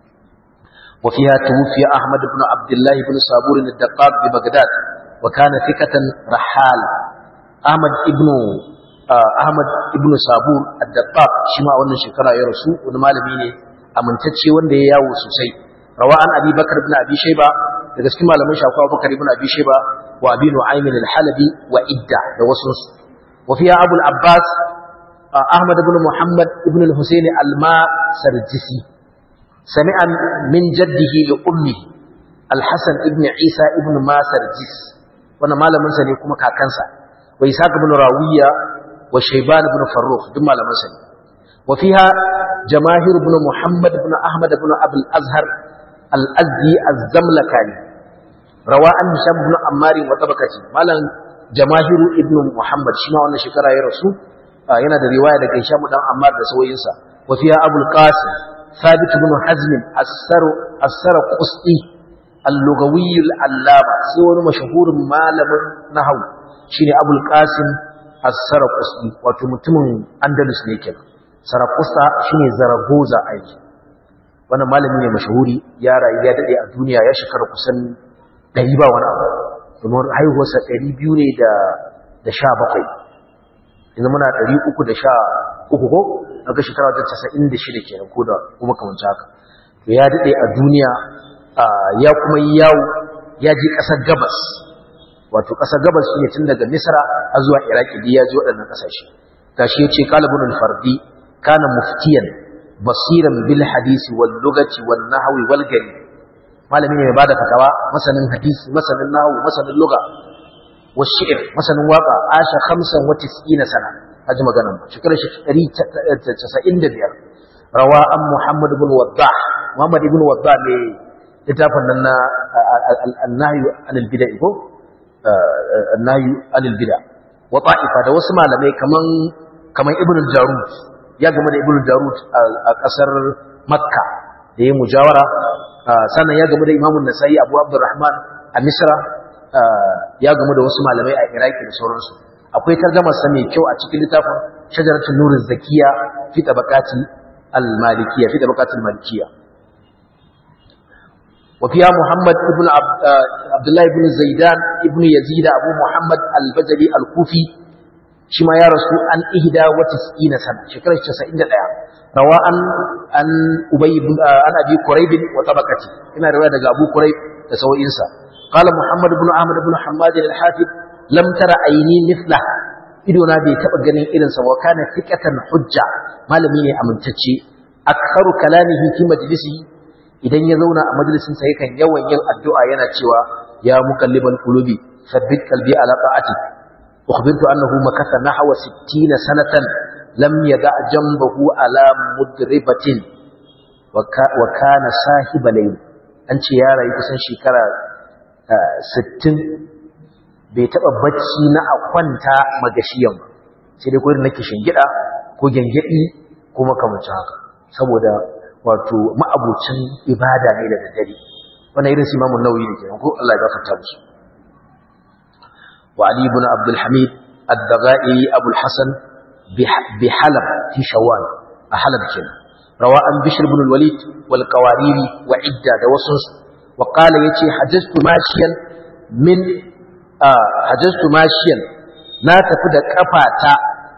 wa fiha tuwfiya Ahmad ibn Abdullah ibn Sabur al-Daqqaq bi Baghdad wa kana thiqatan rahal Ahmad ibn Ahmad ibn Sabur ad-Daqqaq shi ma wannan shekara ya rasu wani malami ne amintacce wanda ya yawo sosai rawa an Abi Bakar ibn Abi Shayba daga cikin malaman shafa Abu Bakar ibn Abi Shayba wa Abi Nu'aym al-Halabi wa Idda da wasu wa fiya Abu al-Abbas Ahmad ibn Muhammad ibn al-Husayn al-Ma-Sarjisi سمع من جده لأمه الحسن ابن عيسى ابن ما سرجس وانا مالا من سنة كما كاكنسا وإساق بن راوية وشيبان بن فروخ دم مالا من سنة وفيها جماهير بن محمد بن أحمد بن أبي الأزهر الأزدي الزملكاني رواء هشام بن عمار وطبقتي مالا جماهير ابن محمد شما وانا شكرا يا رسول yana da riwaya daga Hisham dan Ammar da sauyinsa wa fiha Abul Qasim ثابت بن حزم السر السر قسطي اللغوي العلامة سوى مشهور مالم نحو شيني أبو القاسم السر قسطي وتمتم أندلس نيكل سر قسطا شيني زرغوزا أيضا وانا malami ne mashahuri ya rayu ya dade a duniya ya shekara kusan 100 ba wani abu domin haihuwarsa 200 ne da da 17 yanzu muna 313 ko daga shekara ta casa'in da shida kenan ko da kuma kamanci haka to ya daɗe a duniya ya kuma yi yawo ya je ƙasar gabas wato ƙasar gabas shi ne tun daga misra a zuwa iraki da ya ji waɗannan ƙasashe gashi ya ce kalibun alfardi kana muftiyan basiran bil hadisi wal lugati wal nahwi wal gari malami ne mai bada fatawa masanin hadisi masanin nahwu masanin lugha wa shi'r masanin waka asha 95 sana haji maganan shekarar shi 195 rawa an Muhammad ibn Waddah Muhammad ibn Waddah ne littafin nan na an-nahyu anil bid'a ko an-nahyu anil bid'a wa ta'ifa da wasu malamai kaman kaman Ibn al-Jarud ya game da Ibn al-Jarud a kasar Makka da ya mujawara sannan ya game da Imam an-Nasa'i Abu Abdurrahman a Misra ya game da wasu malamai a Iraki da sauransu akwai tarjamarsa mai kyau a cikin littafin shajaratul nurin zakiya fi tabaqati al-malikiyya fi tabaqati al-malikiyya wa fiya muhammad ibn abdullah ibn zaidan ibn yazid abu muhammad al-bajali al-kufi shi ma ya rasu an ihda wa tis'ina sana shekarar 91 rawa an an ubay ibn an abi quraib wa tabaqati ina riwaya daga abu quraib da sawoyinsa قال محمد بن أحمد بن حماد الحافظ lam tara aini mithla ido na bai taba ganin irin sa wa kana thiqatan hujja malami ne amintacce aktharu kalamihi fi majlisihi idan ya zauna a majalisin sa yakan yawan yin addu'a yana cewa ya muqallibal qulubi thabbit qalbi ala ta'atik ukhbirtu annahu makatha nahwa 60 sanatan lam yada jambahu ala mudribatin wa kana sahiba layl an ce ya rayu kusan shekara 60 bai taba bacci na a kwanta magashiyan ba sai dai kurin nake shingida ko gengedi ko makamancin haka saboda wato ma'abucin ibada ne da daddare wannan irin simamun nauyi ne kenan ko Allah ya gafarta musu wa ali ibn abdul hamid ad-dagai abul hasan bi halab fi shawwal a halab kenan rawa an bishr ibn al-walid wal qawariri wa idda da wasu wa qala yace hajjatu mashiyan min hajjatu mashiyan na tafi da kafata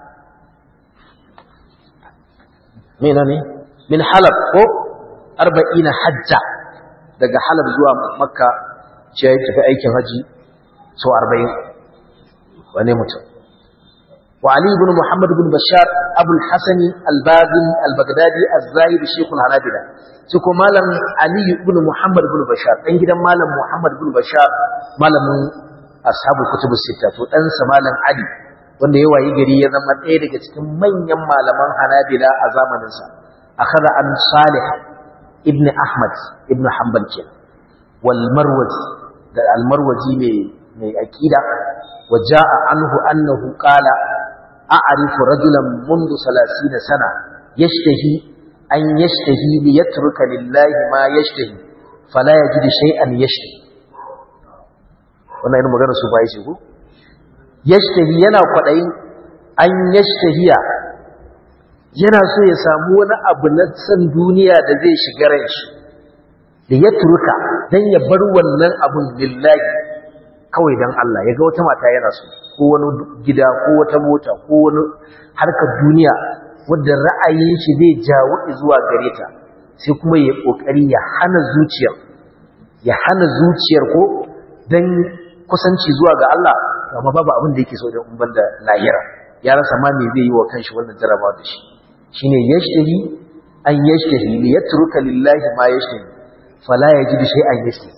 mena ne min halab ko arba'ina hajja daga halab zuwa makka ce ya tafi aikin haji sau arba'in wane mutum wa ali ibn muhammad ibn bashar abul hasani albazin albagdadi az-zahid shaykhul hanabila shi ko malam ali ibn muhammad ibn bashar dan gidan malam muhammad ibn bashar malamin ashabul kutubus sita to dan sa malam ali wanda ya wayi gari ya zama ɗaya daga cikin manyan malaman hanabila a zamaninsa akhadha an salih ibn ahmad ibn hanbal ke wal marwazi da al marwazi mai mai aqida wa jaa anhu annahu qala a'rifu rajulan mundu 30 sana yashtahi an yashtahi li yatruka lillahi ma yashtahi fala yajid shay'an yashtahi wannan irin magana su bai shi ko yashtahi yana kwadayin an yashtahiya yana so ya samu wani abu na san duniya da zai shiga ran shi da ya turka dan ya bar wannan abun lillahi kawai dan Allah ya ga wata mata yana so ko wani gida ko wata mota ko wani harkar duniya wanda ra'ayin shi zai jawo zuwa gare ta sai kuma ya kokari ya hana zuciyar ya hana zuciyar ko dan kusanci zuwa ga Allah amma babu abin da yake so da umban da lahira ya rasa ma me zai yi wa kanshi wannan jarabawa da shi shine yashtahi an yashtahi li yatruka lillahi ma yashtahi fala yajidu shay'an yashtahi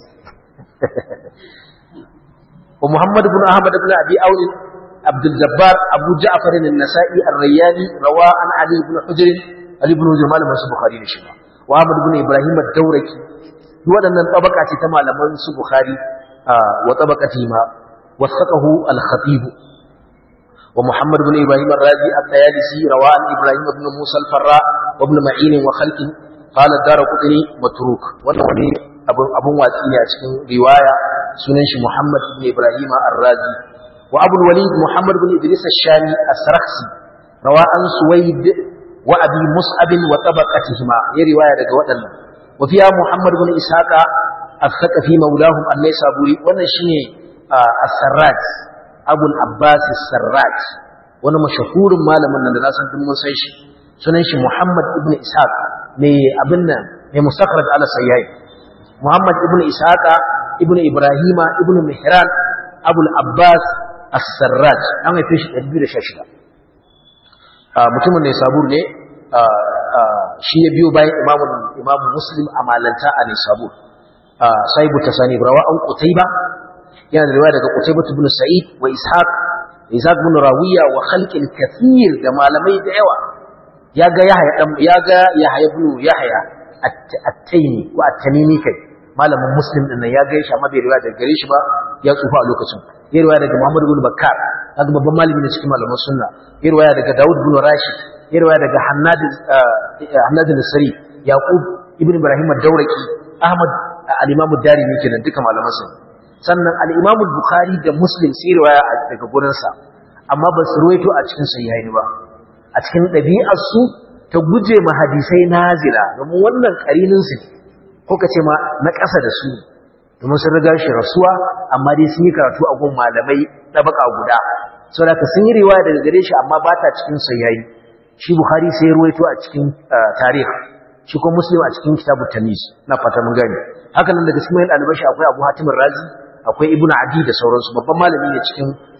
wa muhammad ibn ahmad ibn abi aun عبد الجبار أبو جعفر النسائي الرياني روى عن علي بن حجر علي بن حجر مالما بخاري نشما وأحمد بن إبراهيم الدوركي waɗannan tabaka ce ta malaman su Bukhari wa tabaqati ma wasaqahu al-Khatib wa Muhammad ibn Ibrahim ar-Razi at-Tayalisi rawa an Ibrahim ibn Musa al-Farra wa ibn Ma'in wa khalqi qala ad-Darqutni matruk wannan wani abun abun watsi ne a cikin riwaya sunan shi Muhammad ibn Ibrahim ar-Razi wa Abu al-Walid Muhammad ibn Idris ash-Shami as-Sarakhsi rawa an Suwaid wa Abi Mus'ab wa tabaqatihima ya riwaya daga waɗannan وفيها محمد بن إسحاق الثقفي مولاهم النيسابوري wannan shine as-Sarraj Abu al-Abbas as-Sarraj wani mashahurin malamin nan da na san duk mun san shi sunan shi Muhammad ibn Ishaq mai abin nan mai mustakhraj ala sayyid Muhammad ibn Ishaq ibn Ibrahima ibn Mihran Abu al-Abbas as-Sarraj an haife shi 2016 mutumin ne sabur ne shi ya biyo bayan imamun imamu muslim a malanta a nisabur sahibu tasani rawa an qutayba yana da riwaya daga qutayba ibn sa'id wa ishaq ishaq ibn rawiya wa khalqin kathir da malamai da yawa ya ga yahya dan ya ga yahya ibn yahya at-taymi ko at-tamimi kai malamin muslim din ya ga shi amma bai riwaya daga gare shi ba ya tsufa a lokacin ya riwaya daga muhammad ibn bakkar kaga babban malami ne cikin malaman sunna ya riwaya daga daud ibn rashid yarwa daga Hannad al-Sari Yaqub ibn Ibrahim ad-Dawraki Ahmad al-Imam ad-Darimi kenan duka malaman sa sannan al-Imam al-Bukhari da Muslim sai riwaya daga gurin sa amma ba su ruwaito a cikin sahihaini ba a cikin dabi'ar su ta guje ma hadisai nazila domin wannan karinin su ko kace ma na ƙasa da su domin sun riga shi rasuwa amma dai sun yi karatu a gun malamai tabaka guda saboda sun yi riwaya daga gare shi amma ba ta cikin sahihaini shi Bukhari sai ya ruwaito a cikin tarihi shi kuma Muslim a cikin kitabu Tamis na fata mun gani haka nan daga cikin ɗaliban shi akwai Abu Hatim Razi akwai Ibn Adi da sauransu babban malami ne cikin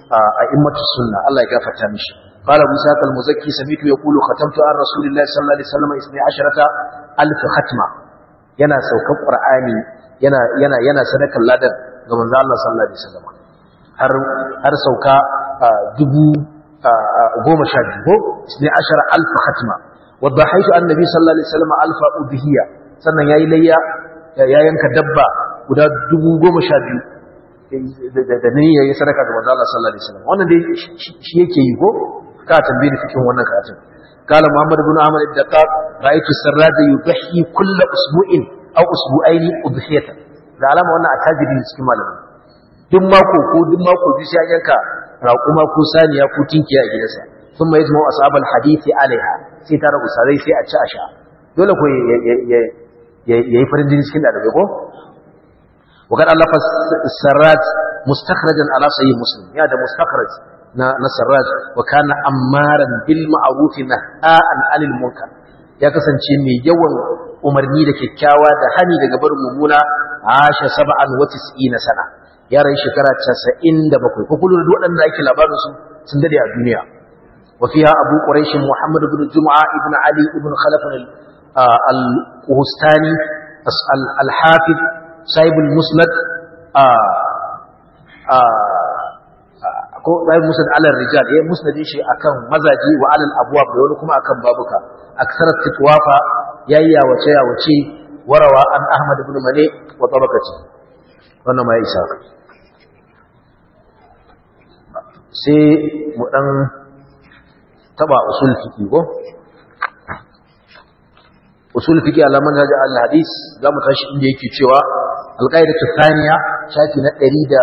a'immatu sunna Allah ya gafarta mishi قال ابو ساق المزكي سميت يقول ختمت عن رسول الله صلى الله عليه وسلم 12 ألف ختمه yana saukan qur'ani yana yana yana sadakar ladan ga manzo Allah sallallahu alaihi wasallam har har sauka dubu goma sha biyu ko isni ashara alf khatma wadahaitu annabi sallallahu alaihi wasallam alfa udhiya sannan yayi layya ya yanka dabba guda dubu goma sha biyu da ne yayi sadaka ga manzo Allah sallallahu alaihi wasallam wannan dai shi yake yi ko ka tambaye cikin wannan karatun قال محمد بن عمرو الدقاق رأيت السراج يضحي كل أسبوع أو أسبوعين أضحية da alama wannan attajiri ne cikin malamai duk mako ko duk mako biyu sai an yanka raƙuma ko saniya ko tinkiya a gidansa sun mai zama ashabal hadisi alaiha sai tara usarai sai a ci a sha dole ko ya yi farin jini cikin ɗalibai ko وقد ألف السراج مستخرجا على صحيح مسلم يا ده مستخرج na sarraj wa kana ammaran bil ma'ruf naha'an 'anil munkar ya kasance mai yawan umarni da kyakkyawa da hani daga barin mumuna asha sab'an wa tis'ina sana ya rai shekara 97 ko kullu da waɗanda ake labarin su sun dade a duniya wa fiha abu quraish muhammad ibn jum'a ibn ali ibn khalaf al-quhustani al-hafiz sahib al-musnad ko bayan musnad alal rijal yayin musnadin shi akan mazaji wa alal abwab da wani kuma akan babuka aksarat titwafa yayya wace ya wace warawa an ahmad ibn mane wa tabakati wannan ma ya isa sai mu dan taba usul fiqi ko usul fiqi ala manhaj al hadis zamu tashi inda yake cewa al qaidatu thaniya shafi na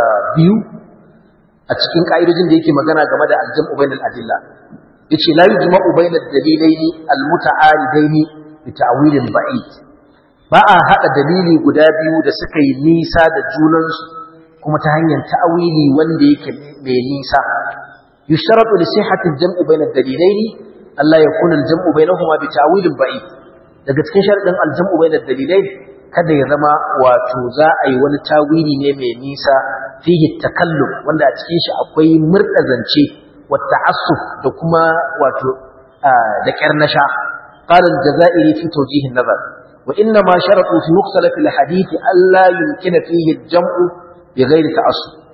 102 a cikin ƙa'idojin da yake magana game da aljam'u bainal adilla yace la yujma'u bainad dalilaini almuta'aridaini bi ta'wilin ba'id ba a hada dalili guda biyu da suka yi nisa da junansu kuma ta hanyar ta'wili wanda yake mai nisa yusharatu li sihhati aljam'u bainad dalilaini Allah ya kuna aljam'u bainahuma bi ta'wilin ba'id daga cikin sharadin aljam'u bainad dalilaini kada ya zama wato za a yi wani tawili ne mai nisa fihi takallum wanda a cikin shi akwai murda zance wa ta'assuf da kuma wato da karnasha qala al-jazairi fi tawjih an-nazar wa inna ma sharatu fi mukhtalaf al-hadith alla yumkina fihi al-jam'u bi ghairi ta'assuf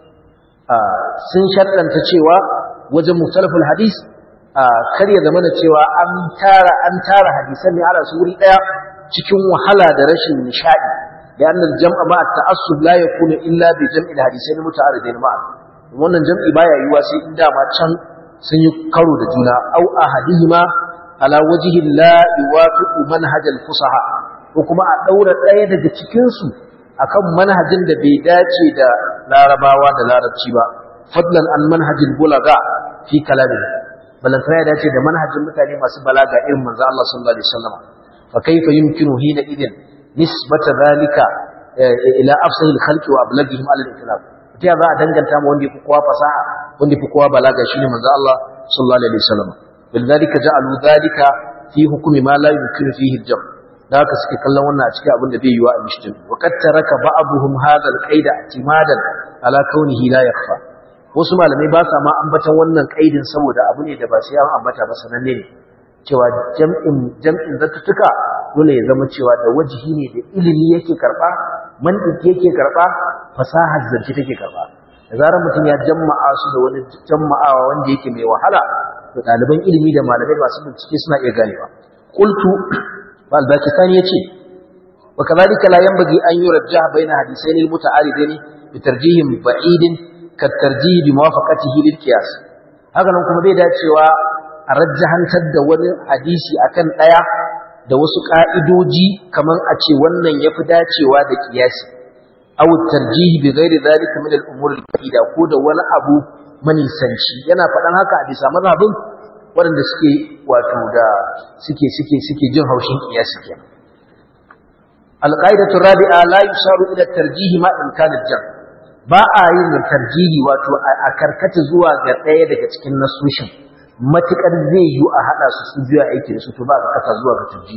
sun shaddanta cewa wajen mukhtalaf al-hadith kar ya zama cewa an tara an tara hadisan ne ala su wuri daya cikin wahala da rashin nishadi da annal jam'a ma ta'assub la yakunu illa bi jam'il hadithain muta'aridin ma'a wannan jam'i baya yiwa sai in dama can sun yi karo da juna au ahadihima ala wajhi la yuwafiqu manhaj al-fusaha ko kuma a daura daya daga cikin su akan manhajin da bai dace da larabawa da larabci ba fadlan an manhajil bulaga fi kalamihi balantana ya dace da manhajin mutane masu balaga irin manzo Allah sallallahu alaihi wasallam فكيف يمكن حينئذ نسبة ذلك إلى أفصل الخلق وأبلغهم على الإطلاق ta za a danganta ma wanda ya fi kowa fasaha wanda ya fi kowa balaga shine manzo Allah sallallahu alaihi wasallam bil zalika ja'alu zalika fi hukmi ma la yumkinu fihi al-jam da haka suke kallon wannan a cikin abin da bai yiwa a mishtin wa qad taraka ba'dhum hadha al-qaida i'timadan ala kaunihi la yakhfa wasu malamai ba sa ma ambatan wannan kaidin saboda abu ne da ba sai an ambata ba sananne ne cewa jam'in jam'in zattuka dole ya zama cewa da wajihi ne da ilimi yake karba mantiki yake karba fasahar zance take karba da zarar mutum ya jama'a su da wani jama'awa wanda yake mai wahala to ɗaliban ilimi da malamai masu bincike suna iya ganewa qultu bal bakistani yace wa kadhalika la yanbaghi an yurajjaha baina hadithaini muta'aridaini bi tarjihim ba'idin ka tarjih bi muwafaqatihi lil qiyas haka nan kuma bai dacewa a rajjahantar da wani hadisi akan ɗaya da wasu ƙa'idoji kamar a ce wannan ya fi dacewa da ƙiyasi aw tarjihi bi ghairi zalika min al-umur al-fa'ida ko da wani abu manisanci yana faɗan haka a bisa mazhabin waɗanda suke wato da suke suke suke jin haushin ƙiyasi kenan al-qa'idatu rabi'a la yusharu ila tarjihi ma in kana jam ba a yin tarjihi wato a karkata zuwa ga ɗaya daga cikin nasoshin matuƙar zai yi a haɗa su su biya aiki da su to ba ka kasa zuwa ga turji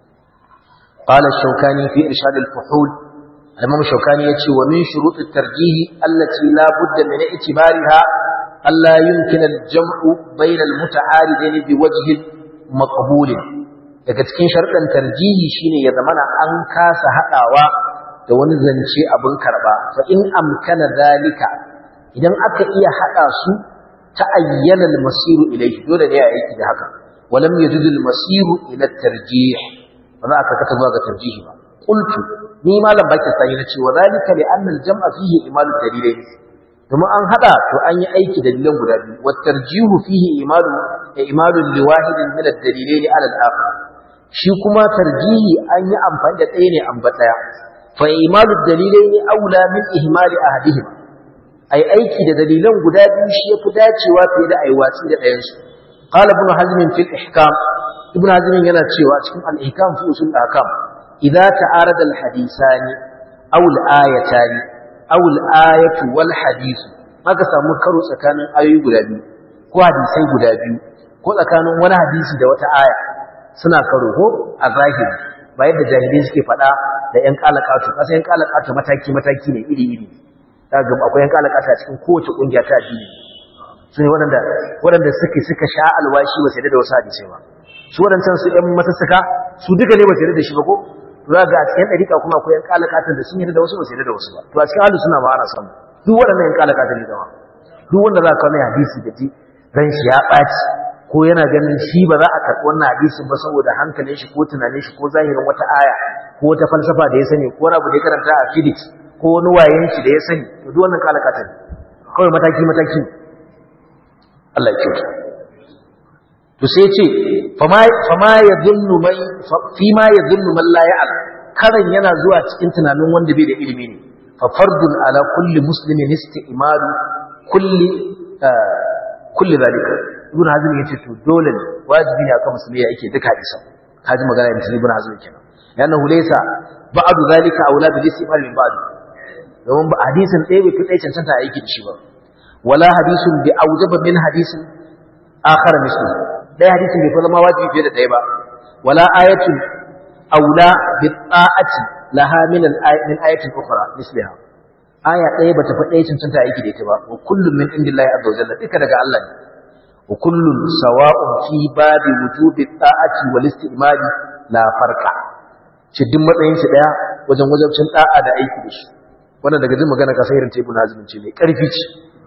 قال الشوكاني في إرشاد الفحول الإمام الشوكاني يتشي ومن شروط الترجيح التي لا بد من اعتبارها alla yumkin al-jam'u bayna al-muta'aridain bi wajhin maqbul daga cikin sharɗan tarjihi shine ya zamana an kasa hadawa da wani zance abin karba fa in amkana zalika idan aka iya hada su ta ayyana al-masiru ilayhi dole ne a aiki da haka walam yajid al-masiru ila at-tarjih ba za ka kata zuwa ga tarjihi ba qultu ni malam baki sai na ce wa zalika li anna al-jam'a fihi imalu dalilain kuma an hada to an yi aiki dalilan guda biyu wa tarjihu fihi imalu imalu li wahidin min ad-dalilain ala al-akhar shi kuma tarjihi an yi amfani da ɗaya ne an ba ɗaya fa imalu ad-dalilain aula min ihmali ahadihima ai aiki da dalilan guda biyu shi yafi dacewa fiye da ai watsi da ɗayan su qala ibn hazm fi al-ihkam ibn hazm yana cewa cikin al-ihkam fi usul al-ahkam idza ta'arada al-hadisani aw al-ayatani aw al-ayatu wal hadith maka samu karo tsakanin ayoyi guda biyu ko hadisai guda biyu ko tsakanin wani hadisi da wata aya suna karo ko a zahiri ba yadda jahilai suke faɗa da ƴan kalakatu kasa ƴan kalakatu mataki mataki ne iri iri daga akwai yan kalakata cikin kowace kungiya ta addini su ne waɗanda waɗanda suke suka sha alwashi ba sai da wasu hadisai ba su waɗancan su ƴan matasaka su duka ne ba sai da shi ba ko za ga a cikin ɗariƙa kuma akwai yan kalakatan da sun yi da wasu ba sai da wasu ba to a cikin ahlus suna ma ana samu duk waɗannan yan kalakatan ne gama duk wanda za ka kawo mai hadisi da ji ran shi ya ɓaci ko yana ganin shi ba za a karɓi wannan hadisin ba saboda hankalin shi ko tunanin shi ko zahirin wata aya ko wata falsafa da ya sani ko wani abu da ya karanta a physics ko wani wayen shi da ya sani to duk wannan kalakata ne kawai mataki mataki Allah ya kyauta to sai ya ce fama ya dhunnu mai fi ma ya dhunnu man la ya'lam karan yana zuwa cikin tunanin wanda bai da ilimi ne fa fardun ala kulli muslimin isti'malu kulli kulli zalika ibn hazm yace to dole ne wajibi ne akan musulmi yake duka hadisa kaji magana ibn hazm kenan yana laysa ba'du zalika aula bil istimal min ba'd domin ba hadisin ɗaya bai fi ɗaya cancanta a aiki da shi ba wala hadisun bi aujaba min hadisin akhar misli ɗaya hadisin bai fi zama wajibi fiye da ɗaya ba wala ayatun aula bi ta'ati laha min min ayatin ukhra misliha aya ɗaya bata fi ɗaya cancanta a aiki da ita ba wa kullum min indillahi azza wa jalla duka daga Allah ne wa kullun sawa'un fi babi wujubi ta'ati wal istimali la farqa ce duk matsayin shi daya wajen wajabcin da'a da aiki da shi wannan daga jin magana ka sai irin taibun azumin ce mai karfi ce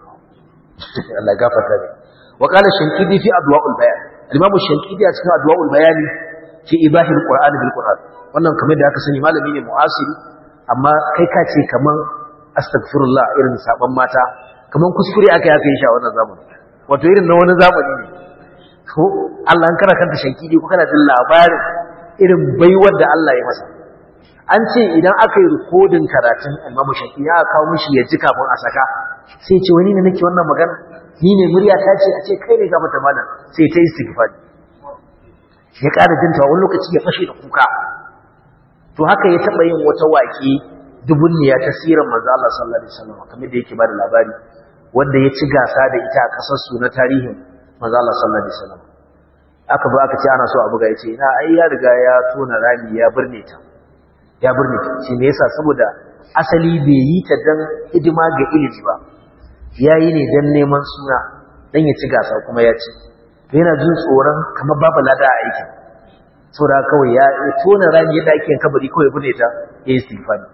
Allah gafarta ne wa qala shankidi fi adwa'ul bayan al-imam shankidi a cikin adwa'ul bayan fi ibahil qur'ani bil qur'an wannan kamar da aka sani malami ne mu'asiri amma kai ka ce kaman astaghfirullah irin saban mata kaman kuskure aka yi aka yi shi a wannan zamani wato irin na wani zamani ne ko Allah an kana kanta shankidi ko kana jin labarin irin baiwar da Allah ya masa an ce idan aka yi rikodin karatun almamu shafi ya kawo mishi ya ji kafin a saka sai ce wani ne nake wannan magana ni ne murya ta ce a ce kai ne gafata malam sai ta yi istighfari ya ƙara jin wani lokaci ya fashe da kuka to haka ya taɓa yin wata waƙe dubunniya ta sirar manzo Allah sallallahu alaihi wasallam kamar da yake bada labari wanda ya ci gasa da ita a ƙasar su na tarihin manzo Allah sallallahu alaihi wasallam aka ba aka ce ana so a buga yace ina ai ya riga ya tona rami ya burne ta ya burne ta shi me yasa saboda asali bai yi ta dan hidima ga ilimi ba yayi ne dan neman suna dan ya ci gasa kuma ya ci to yana jin tsoron kamar babu lada a aikin saboda kawai ya tona rami yadda ake kabari kawai burne ta yayi istighfari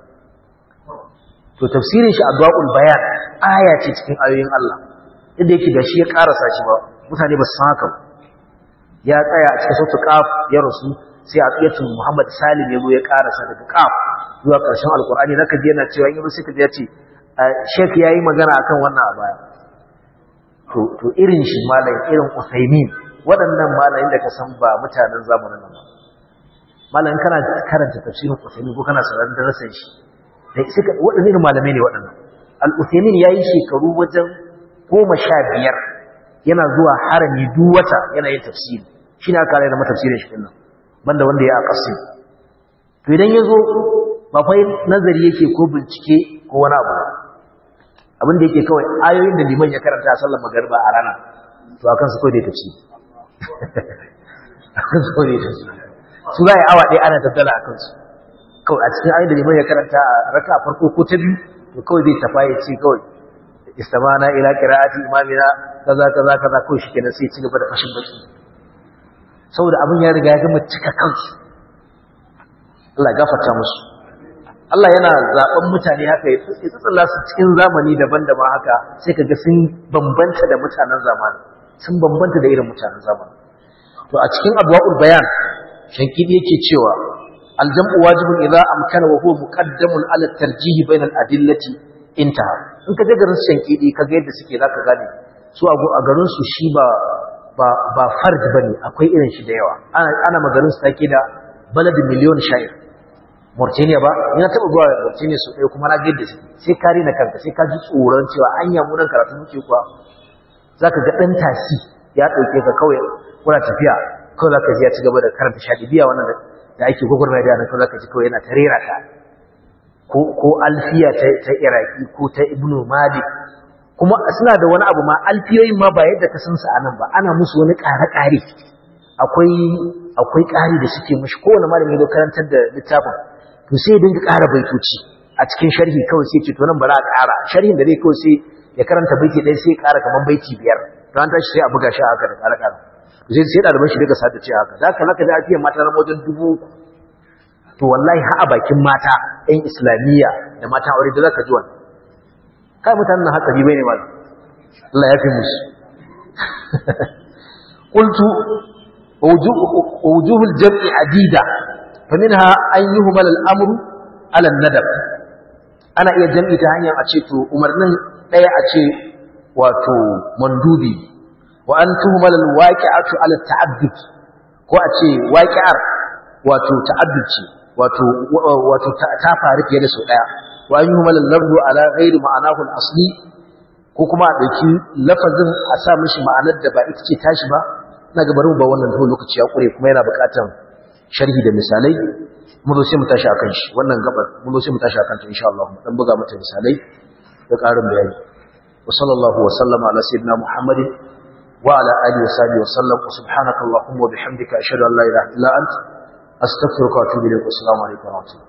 to tafsirin shi adwaul bayan aya ce cikin ayoyin Allah inda yake da shi ya karasa shi ba mutane ba su san haka ba ya tsaya a cikin sautu kaf ya rasu sai a tsiyatun Muhammad Salim ya zo ya karasa daga kaf zuwa ƙarshen alkur'ani zaka ji yana cewa in sai ka ji ya ce Sheikh yayi magana akan wannan a baya to to irin shi malam irin Usaimin waɗannan malamin da ka san ba mutanen zamanin nan ba malam kana karanta tafsirin Usaimin ko kana sauraron darasin shi da suka waɗannan malamai ne waɗannan al-Usaimin yayi shekaru wajen goma sha biyar yana zuwa harami duk wata yana yin tafsiri shi ne aka rayar mata tafsirin shi nan banda wanda ya akasi to idan ya zo ba fa nazari yake ko bincike ko wani abu abin da yake kawai ayoyin da liman ya karanta a sallar magariba a rana to akan su kawai da tafsiri akan su kawai da tafsiri su za a yi awa ɗaya ana tattala a kansu kawai a cikin ayoyin da liman ya karanta a raka farko ko ta biyu to kawai zai tafa ya ce kawai istamana ila qira'ati imamina kaza kaza kaza ko shi kenan sai ci gaba da fashin baki saboda abin ya riga ya gama cika kansu Allah gafarta musu Allah yana zaben mutane haka ya tsitsilla su cikin zamani daban-daban haka sai kaga sun bambanta da mutanen zamani sun bambanta da irin mutanen zamani to a cikin abwaul bayan shankidi yake cewa aljam'u wajibun idza amkana wa huwa muqaddamun ala tarjih bayna al-adillati intaha in ka je garin shankidi kaga yadda suke zaka gane su a garin su shi ba ba ba fard bane akwai irin shi da yawa ana ana magarin su take da baladin miliyon sha'ir Mauritania ba ina taba zuwa Mauritania su ɗaya kuma na ga yadda sai ka rena kanka sai ka ji tsoron cewa anya mu nan karatu muke kuwa zaka ga dan tasi ya dauke ka kawai kuna tafiya kawai zaka ji ya ci gaba da karanta shadibiya wannan da ake gwagwarmaya da nan kawai zaka ji kawai yana ta rera ta ko ko alfiya ta ta Iraki ko ta Ibn Malik kuma suna da wani abu ma alfiyoyin ma ba yadda ka san su anan ba ana musu wani ƙare-ƙare akwai akwai ƙari da suke mishi kowane malami da karantar da littafin to sai ya dinga ƙara baitoci a cikin sharhi kawai sai ce to nan bara a ƙara sharhin da zai kawai sai ya karanta baiti ɗaya sai ya ƙara kamar baiti biyar to an tashi sai a buga shi haka da ƙara ƙara to sai sai ɗaliban shi daga sata ce haka da haka da ake mata na wajen dubu to wallahi ha a bakin mata ɗan islamiyya da mata aure da zaka ji wannan kai mutanen nan haka bai ne mal Allah ya fi musu qultu wujuh al-jam'i adida faminha an yuhmal al-amru ala an-nadab ana iya jam'i ta hanyar a ce to umarnin daya a ce wato mandubi wa an tuhmal al-waqi'atu ala ta'addud ko a ce waqi'ar wato ta'addud ce wato wato ta faru fiye da sau daya wa an yuhmal al-lafzu ala ghairi ma'anahu al-asli ko kuma a dauki lafazin a sa mishi ma'anar da ba ita ce tashi ba ina ga bari mu ba wannan dole lokaci ya kure kuma yana buƙatar sharhi da misalai mu zo sai mu tashi akan shi wannan gabar mu zo sai mu tashi akan ta insha Allah dan buga mata misalai da ƙarin bayani wa sallallahu wa sallama ala sayyidina muhammadin wa ala alihi wa sahbihi wa sallam wa subhanaka allahumma wa bihamdika ashhadu an la ilaha illa anta astaghfiruka wa atubu ilayk wa assalamu alaikum wa rahmatullahi